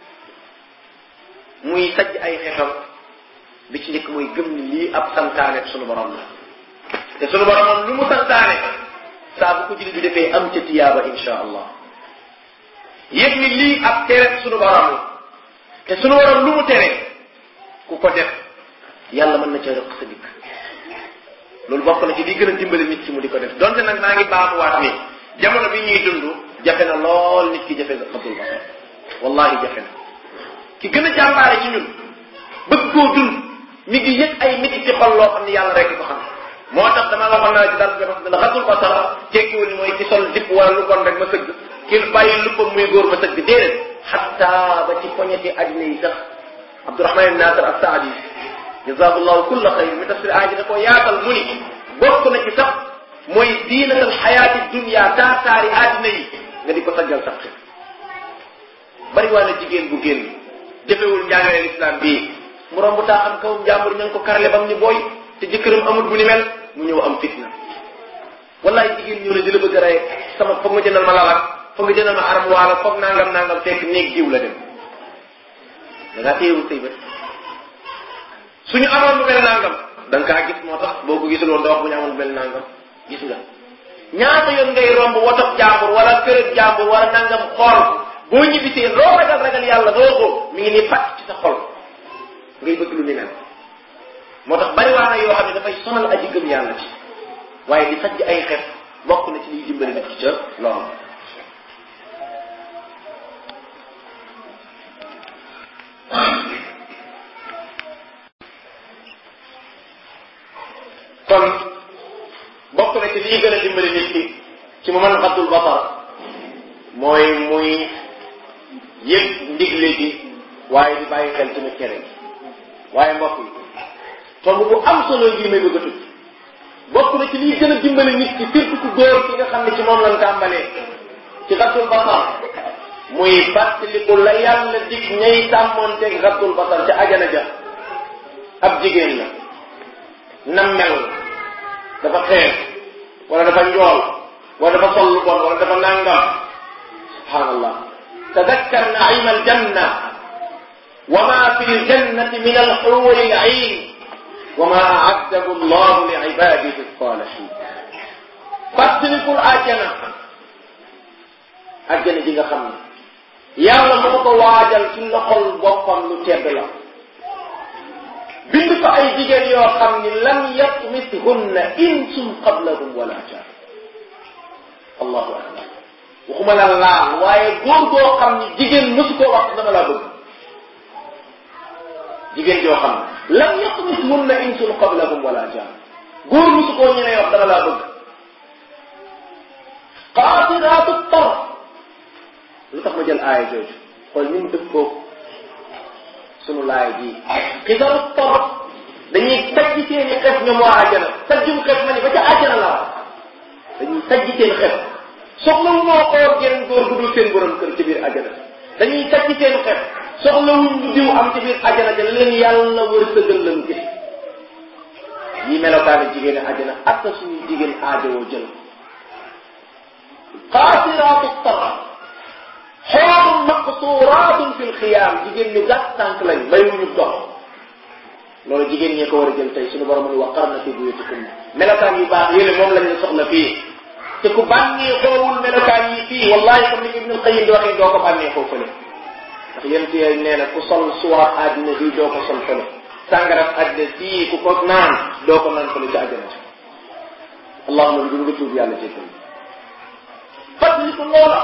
muy sajj ay xefam bi ci njëkk mooy gëm ni lii ab santaane sunu borom la te sunu borom moom lu mu santaane saa bu ko jullit bi defee am ca tiyaaba insha allah yëg ni lii ab tere sunu borom la te sunu borom lu mu tere ku ko def yàlla mën na ca rëq sa dikk loolu bokk na ci di gën a dimbali nit ci mu di ko def donte nag maa ngi baamuwaat ni jamono bi ñuy dund jafe na lool nit ki jafe na xatul basar wallahi jafe na ki gën a jàmbaare ci ñun bëgg koo dund mi ngi yëg ay métti ci xol loo xam ne yàlla rek ko xam moo tax dama waxoon naa ci dal bi wax ne xatul basar tekkiwul ni mooy ci sol dipp wala lu bon rek ma sëgg ki bàyyi luppam muy góor ma sëgg déedéet xatta ba ci poñeti àddina yi sax Abdourahman ibn Nasir as-Saadi jazahullahu kulla xayr mi tafsir aaji da koo yaatal mu ni bokk na ci sax mooy diinatal xayaati dunia taataari àddina yi nga di ko saggal sax xel bari waa na jigéen bu génn jëfewul njàngale lislaam bii mu romb taa xam kawum jàmbur ña ngi ko karale bam ni booy te jëkkëram amul bu ni mel mu ñëw am fitna wallaay jigéen ñëw ne di la bëgg a rey sama foog nga jëndal ma lalak foog nga jëndal ma aram waala foog nangam nangam fekk néeg jiw la dem da ngaa téyewul say bët suñu amoon lu mel nangam da nga kaa gis moo tax boo ko gisul woon da wax bu ñu amoon lu mel nangam gis nga ñaata yoon ngay romb wotob jàmbur wala kërëb jàmbur wala nangam xool boo ñibbisee loo ragal ragal yàlla doo ko mi ngi nii fàtt ci sa xol ngay bëgg lu ni mel moo tax bari waa na yoo xam ne dafay sonal aji gëm yàlla ci waaye di sajj ay xef bokk na ci liy dimbali nit ki ca loolu kon bokk na ci lii gën a dimbali nit ki ci mu mën xatul basar mooy muy yëg ndigle gi waaye di bàyyi xel tamit tere gi waaye mbokk yi tomb bu am solo yi may bëgg a tudd bokk na ci lii gën a dimbali nit ki surtout ku góor ki nga xam ne ci moom lañ tàmbalee ci xatul basar muy fàttaliku la yàlla dig ñay sàmmoonteeg xatul basar ca ajana ja ab jigéen la nam mel dafa xeex wala dafa njool wala dafa sol lu bon wala dafa nangam subhanallah tadakkar naima aljanna wa ma fi ljannati min alxuuri alcayn wa ma aaddahu allahu li ibadihi alsalihin fàttalikul àjjana àjjana ji nga xam ne yàlla moo ko waajal ci loxol boppam lu tedd la bind fa ay jigéen yoo xam ni lam yatmithunna insun qablahum wala jan allahu akbar waxuma la laal waaye góor goo xam ni jigéen mësu koo wax dama laa bëgg jigéen joo xam ne lam yatmithunna insun qablahum wala jan góor mësu koo ñenee wax dama laa bëgg qaatiraatu tarf lu tax ma jël aaya jooju xool ni mu dëppoo sunu laay ji xisaru torop dañuy sajj seeni xef ñoom waa àjjana sajjum xef ma ni ba ca àjjana la dañuy sajj seen xef soxla wu moo xool geneen góor gu dul seen borom kër ci biir àjjana dañuy sajj seen xef soxla wuñ lu diw am ci biir àjjana ja leen yàlla wër sëgal lañu gis yi melokaani jigéen àjjana ak sa suñuy jigéen aajowoo jël xaasiraatu taraf xoolum maqsuuraatun fil xiyaam jigéen ñu gàtt tànk lañ bayuñu dox loolu jigéen ñee ko war a jël tey suñu borom ni waqarna fi buyutikum melokaan yu baax yéene moom lañ la soxla fii te ku bànnee xoowul melokaan yi fii wallahi comme ni Ibn Qayyim di waxee doo ko bànnee xoo fële ndax yéen ci nee na ku sol suwaat àddina bii doo ko sol fële sàngarat àddina sii ku ko naan doo ko naan fële ci àjjana ci allahuma bi nga tuub yàlla jéggal fàttali ko loola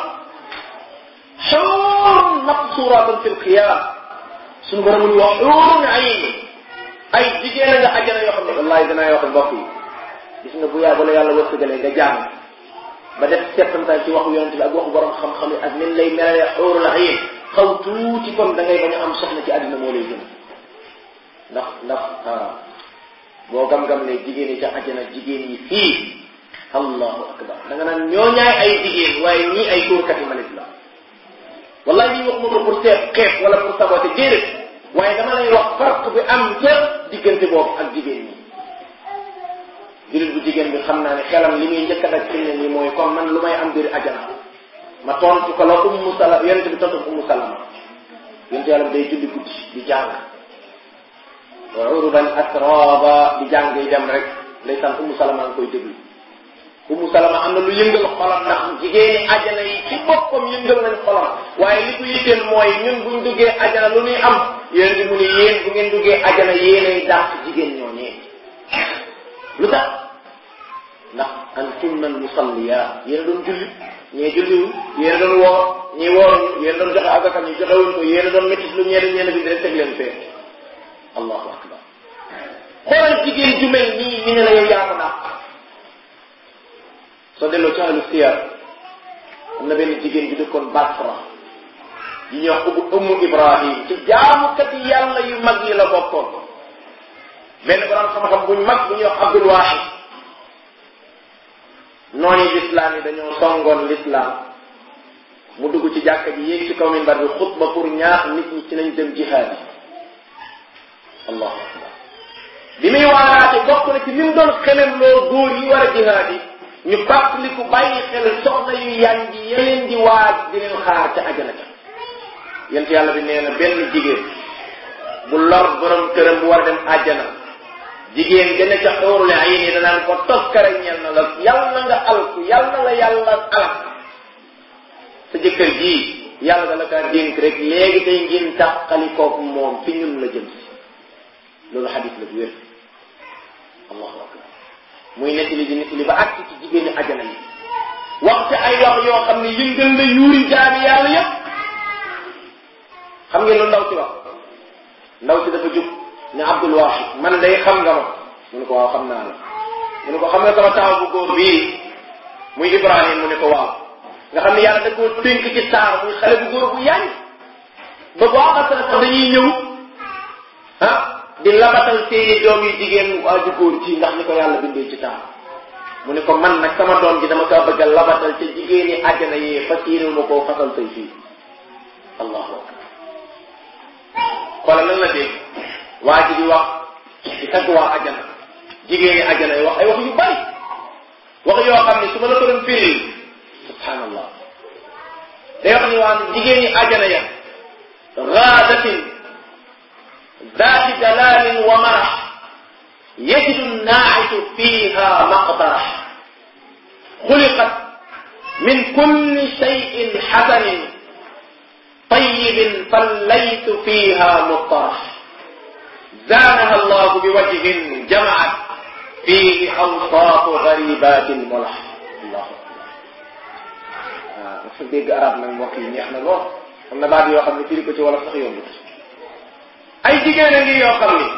xuurun maqsuuraatun fil xiyaam suñu borom ñu wax xuurun ayn ay jigéen a nga àjjana yoo xam ne wallahi danaa wax mbokk yi gis nga bu yaa bala yàlla wërsëgalee nga jàng ba def settantal ci waxu yonente bi ak waxu borom xam-xam yi ak nin lay melalee xuurun ayn xaw tuuti kon da ngay bañ a am soxna ci àddina moo lay gën ndax ndax boo gam-gam ne jigéen yi ca àjjana jigéen yi fii allahu akbar da nga naan ñoo ñaay ay jigéen waaye ñii ay tuurkati malit la wallahi lii waxuma ko pour seet xeet wala pour saboté déedéet waaye dama lay wax farq bi am ca diggante boobu ak jigéen ñi jullit bu jigéen bi xam naa ne xelam li muy njëkk a daj fi ne nii mooy kon man lu may am biir ajana ma tontu ko la ummu sala yonente bi tontu ummu salama yonente yàlla bi day julli guddi di jàng wa uruban atraba di jàng yi dem rek ndeysaan ummu salama nga koy déglu ummu salama am na lu yëngal xolam ndax jigéeni ajana yi ci boppam yëngal nañ xolam waaye li ko yitteel mooy ñun buñ duggee ajana lu ñuy am yéen di mu ne yéen bu ngeen duggee ajana yéenay dàq jigéen ñooñee lu tax ndax antunna al musalliya yéen a doon julli ñee julliwul yéen a doon woor ñii wooruñu yéen a doon joxe agaka ñi joxewuñ ko yéen a doon métis lu ñeen ñeen bi rek teg leen fee allahu akbar xoolal jigéen ju mel nii ñu ne la yow yaa ko dàq soo delloo ci ahlu siyar am na benn jigéen bi dëkkoon Basra yi ñuy wax ubbu ummu Ibrahim ci jaamukat yi yàlla yu mag yi la bokkoon benn borom xam-xam buñ mag bu ñuy wax Abdul Wahid noonu lislaam yi dañoo songoon lislaam mu dugg ci jàkka ji yéeg ci kaw minbar bi xutba pour ñaax nit ñi ci nañ dem jihaad yi allahu akbar bi muy waaraate bokk na ci li mu doon xelem loo góor yi war a jihaad yi ñu fàttaliku bàyyi xel soxna yu yànji yeneen di waaj di leen xaar ca ajana ca yent yàlla bi nee na benn jigéen bu lor borom këram bu war a dem àjjana jigéen gën a ca xóorule ay ni danaan ko toskare ñel na la yàlla nga alku yàlla la yàlla alak sa jëkkër jii yàlla da la kaa dénk rek léegi tey ngeen tàqali kooku moom fi ñun la jëm si loolu xadis la bu wér allahu akbar muy nettali di nettali ba àgg ci jigéen ñi ajana yi waxte ay wax yoo xam ne yëngal na yuuri jaami yàlla yépp xam ngeen lu ndaw si wax ndaw si dafa jub ne Abdul Wahid man day xam nga ma mu ne ko waaw xam naa la mu ne ko xam nga sama taaw bu góor bii muy Ibrahim mu ne ko waaw nga xam ne yàlla da koo tënk ci saar muy xale bu góor bu yañ ba boo xasana sax dañuy ñëw ah di labatal seeni doom yi jigéen waaju góor ci ndax ni ko yàlla bindee ci taar mu ne ko man nag sama doom ji dama kaa bëgg a labatal ca jigéeni àjjana yee fas yéene ma koo fasal say fii allahu akbar xoolal lan la dégg waa ji di wax di tagg waa àjjana jigéeni àjjana yi wax ay wax yu bari wax yoo xam ne su ma la ko doon firi subhanallah day wax ni waa jigéeni àjjana ya gaadatin ذات دلال ومرح يجد الناعش فيها مقدرة خلقت من كل شيء حسن طيب فالليت فيها مطرح زانها الله بوجه جمعت فيه أوصاف غريبات الملح الله dafa dégg arab nag mbokk yi neex na lool am na baat yoo xam ne firi ko ci wala sax yombut ay jigéen a ngi yoo xam ni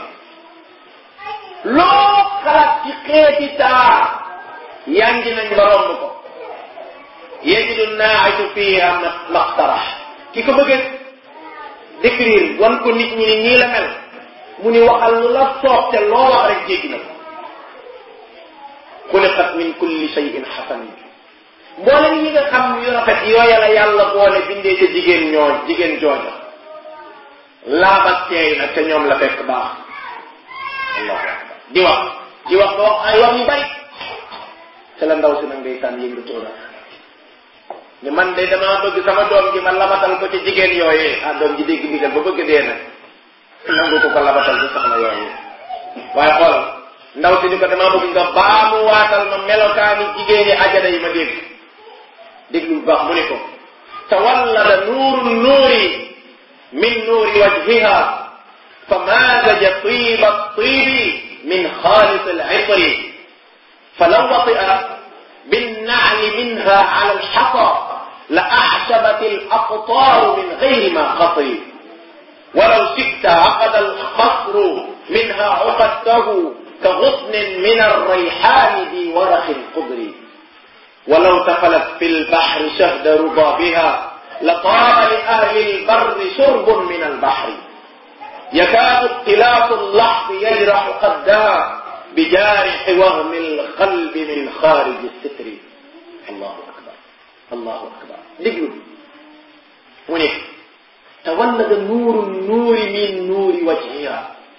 loo xalaat ci xeeti taar yangi nañ ba romb ko yajidu naa'itu fiha maqtarax ki ko bëgg a décrire wan ko nit ñi ni nii la mel mu ni waxal lu la soob te loo wax rek jéggi na ko xuliqat min kulli shay'in xasan mboolem yi nga xam yu rafet yooya la yàlla boole bindee ca jigéen ñoo jigéen jooja laabat teey nag te ñoom la fekk baax allahu akbar di wax di wax ba wax ay wax yu bari te la ndaw si nag ndeysaan yëngatoo na ni man de damaa bëgg sama doom ji ma labatal ko ci jigéen yooyee ah doom ji dégg ndigal ba bëgg dee nag nangu ko ko labatal ci soxna yooyee waaye xool ndaw si ni ko damaa bëgg nga baamu waatal ma melokaani jigéeni ajana yi ma dégg déglu bu baax mu ne ko tawallada nuuru nuuri min nuuri wajhiha fa mazaja tiba tibi min xaalis al-itri falaw watia بالنعل منها على الحصى لأعشبت الأقطار من غير ما خطر ولو شئت عقد الخصر منها عقدته كغصن من الريحان ذي ورق قدر ولو تفلت في البحر شهد ربابها لطاب لأهل البر شرب من البحر يكاد اختلاف اللحظ يجرح قدها بجارح وهم القلب من خارج الستر الله أكبر الله أكبر دقل ونك تولد نور النور من نور وجهها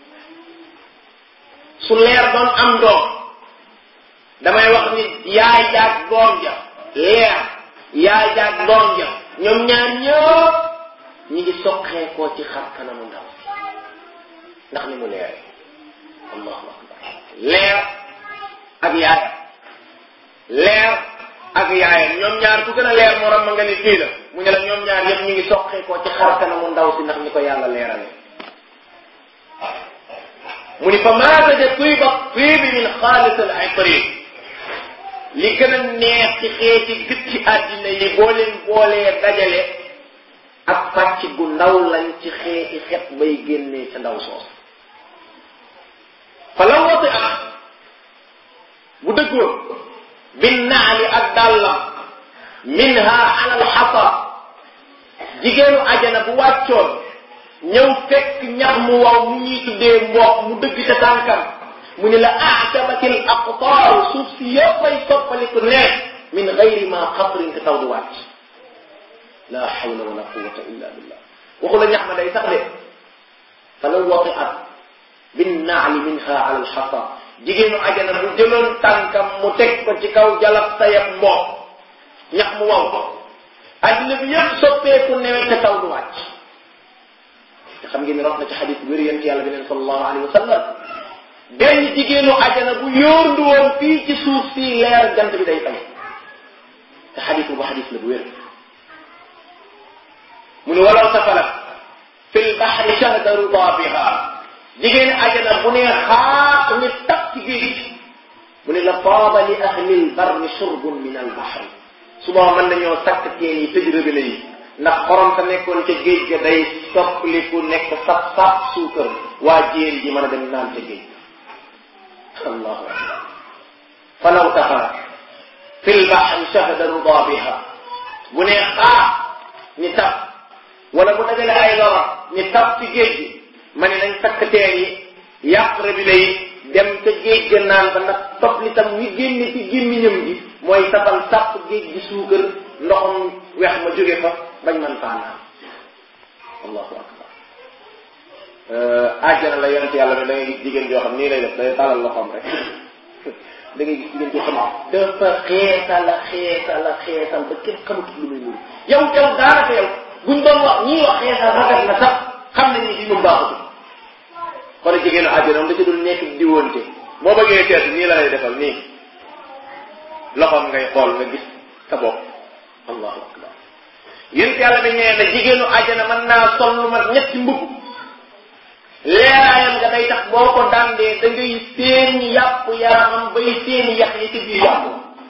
su leer doon am doom damay wax ni yaay jaag doom ja leer yaay jaag doom ja ñoom ñaar ñëpp ñi ngi soqeekoo ci xar kanamu ndaw ndax ni mu leere allahu akbar leer ak yaayam leer ak yaayam ñoom ñaar ku gën a leer morom ma nga ni fii la mu ne la ñoom ñaar yëpp ñi ngi soqeekoo ci xar kanamu ndaw si ndax ni ko yàlla leerale mu ni fa maataja tiiba tiibi min xaalis al itri li gën a neex ci xeeti gët ci àddina yi boo leen boolee dajale ak pàcc gu ndaw lañ ci xeeti xet bay génnee ca ndaw soos fa la woote ak bu dëggoon bin naali ak dàllam minha ala alxasa jigéenu ajana bu wàccoon ñëw fekk ñax mu waw mu ñuy tuddee mboox mu dëgg ca tànkam mu ne la aatabatil aqtaaru suuf si yëppay soppaliku neex min gayri ma xatrin te taw du wàcc la hawla wala quwata illa billah waxu la ñax ma day sax de fa la wati at bin naali minha ala alxasa jigéenu ajana bu jëloon tànkam mu teg ko ci kaw jalab sayab mboox ñax mu waw ko addina bi yëpp soppeeku newet te taw du wàcc te xam ngeen ne rot na ci xadis wér yent yàlla bi neen sallallahu alayhi wa sallam benn jigéenu ajana bu yóorndu woon fii ci suuf si leer jant bi day fay te xadis bu xadis la bu wér mu ne walaw safalat fi lbaxri shahda rudaabiha jigéen ajana bu ne xaaq ni tap ci géej mu ne la taaba li ahli lbarri shurbun min albaxri suba mën nañoo sakk teen yi tëj robinet yi ndax xorom sa nekkoon ca géej ga day soppaliku nekk sap sap suukar waa jéeri ji mën a dem naan ca géej allahu akbar falaw taxara fi lbaxri shahda rudaabiha bu ne xaaq ni tap wala bu dajale ay lora ni tap ci géej gi ma ne nañ sakk teen yi yàq robinet yi dem ca géej ga naan ba ndax topp li tam wi génne ci gémmiñam gi mooy safal sàpp géej gi suukar ndoxam weex ma jóge fa bañ man faa naan allahu akbar àjjana la yonent yàlla ne da ngay gis jigéen joo xam nii lay def day talal loxoom rek da ngay gis jigéen joo xam dafa xeesala xeesala xeesal ba kenn xamut lu muy nuru yow yow daanaka yow buñ doon wax ñii wax xeesal rafet na sax xam nañ ni di mu baaxutul xoolal jigéenu àjjana moom da ci dul nekk di wonte boo bëggee seet nii la lay defal nii loxoom ngay xool nga gis sa bopp allahu akbar yéen yàlla bi nee na jigéenu àjjana mën naa sol lu mat ñetti mbubb leeraayam nga day tax boo ko dandee da ngay seen yàpp yaramam bay seen yax yi ci biir yàpp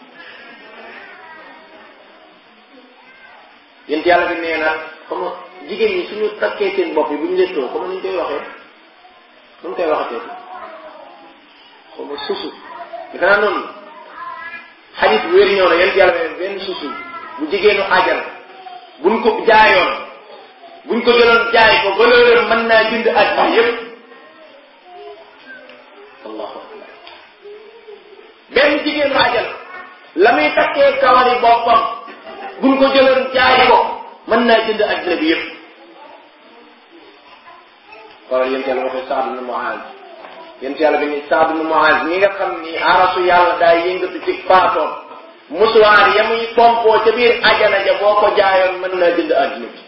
yéen yàlla bi nee na comme jigéen ñi suñu takkee seen bopp yi bu ñu lettoo comme ni ñu koy waxee nu mu koy waxatee xaw ma susu defe naa noonu xadis bu wér ñëw na yéen yàlla ne benn susu bu jigéenu ajal buñ ko jaayoon buñ ko jëloon jaay ko valeur mën naa jënd àddina yépp allahu akbar benn jigéenu ajal la muy takkee kawari boppam buñ ko jëloon jaay ko mën naa jënd àddina bi yépp xoolal yéen yàlla waxee Saad ibn Muaz yéen yàlla bi ni Saad ibn Muaz mi nga xam ni arasu yàlla daay yëngatu ci faatoom musuwaar ya muy pompoo ca biir ajana ja boo ko jaayoon mën naa jënd àddina bi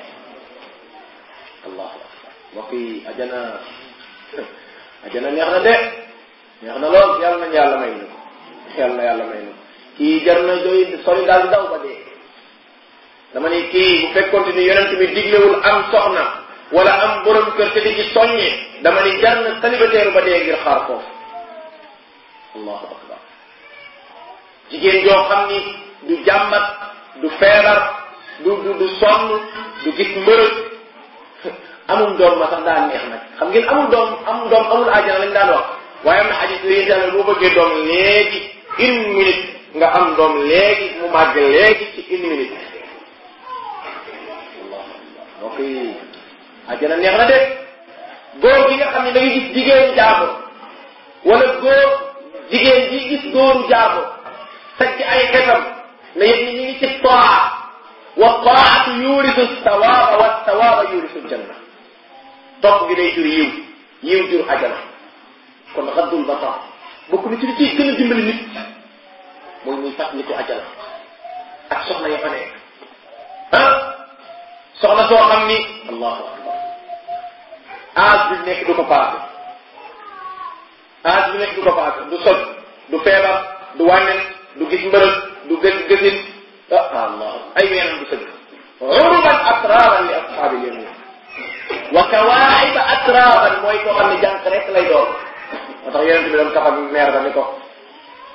allahu akbar mbokk yi ajana ajana neex na de neex na lool yàlla nañ yàlla may na ko yàlla na yàlla may na ko kii jar na doy sori daal daw ba dee dama ni kii bu fekkoon ni yonent bi diglewul am soxna wala am borom kër te di ci soññe dama ni jar na célibataire ba dee ngir xaar foofu allahu akbar jigéen joo xam ni du jàmbat du feebar du du du sonn du gis mbërëg amul doom ma sax daan neex nag xam ngeen amul doom amul doom amul àjjana lañ daan wax waaye am na xadis yooyu yàlla boo bëggee doom léegi une minute nga am doom léegi mu màgg léegi ci une minute allahu akbar mbokk yi àjjana neex na de góor gi nga xam ne da nga gis jigéenu jaabo wala góor jigéen ji gis góoru jaabo sacc ay xetam na yëg ni ñu ngi ci toa wa taatu yurisu sawaaba wa sawaaba yurisu janna topp gi day jur yiw yiw jur ajana kon xaddul basar bokk na ci li ciy gën a dimbali nit mooy muy fàttali ko ajana ak soxna ya fa nekk ah soxna soo xam ni allahu akbar âge bi nekk du ko paase âge bi nekk du ko paase du soj du feebar du wàññen du gis mbërëg du gës gësit ah allah ay weenam du sëgg uruban atraban li ashaabi yamin wa kawaaxiba atraban mooy koo xam ne jànq rek lay doon moo tax yonente bi doon kaf ak meer ba ni ko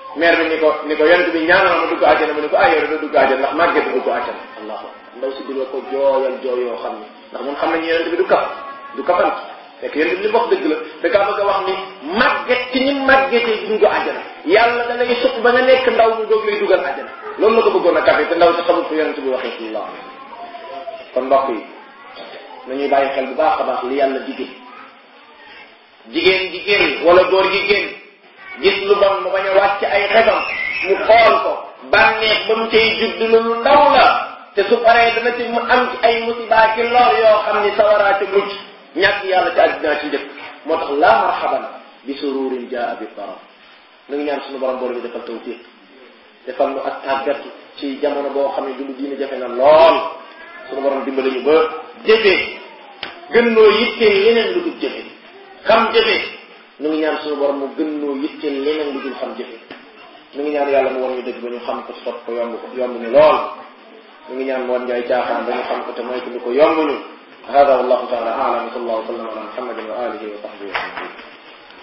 maire bi ni ko ni ko yonent bi ñaanal ma dugg àjjana mu ni ko ah yow doo dugg àjjana ndax màgget du dugg àjjana allahu ndaw si dina ko jooyal jooy yoo xam ni ndax mun xam nañu yonent bi du kaf du kafant fekk yonent bi li wax dëgg la da kaa bëgg a wax ni màgget ci ñi màggetee dugg àjjana yàlla da lay sukk ba nga nekk ndaw mu doog lay dugal àjjana loolu la ko bëggoon a kafe te ndaw si xamul fu yonent bi waxee sallallahu alayhi kon mbokk yi nañuy bàyyi xel bu baax a baax li yàlla digee jigéen jigéen wala góor jigéen gis lu bon mu bañ a wàcc ay xefam mu xool ko bànneex ba mu cay judd lu ndaw la te su paree dana ci mu am ci ay musiba ci lor yoo xam ni sawaraa ci mucc ñàkk yàlla ci àddina ci njëkk moo tax la marhaban bi sururin jaa bi baram nu ngi ñaan suñu borom boole bi defal tawfiq defal nu ak tàggat ci jamono boo xam ne dundu diine jafe na lool suñu borom dimbali ñu ba jëfee gën noo yitteel leneen lu dul jëfe xam jëfe nu ngi ñaan suñu borom mu gën noo yitteel leneen lu dul xam jëfe nu ngi ñaan yàlla mu war ñu dëgg ba ñu xam ko ci topp ko yomb ko yomb ñu lool nu ngi ñaan mu war ñu ay caaxaan ba ñu xam ko te moytu ñu ko yomb ñu hada wallahu taala aalam sallallahu wa sallam ala muhammadin wa alihi wa sahbihi wa sallam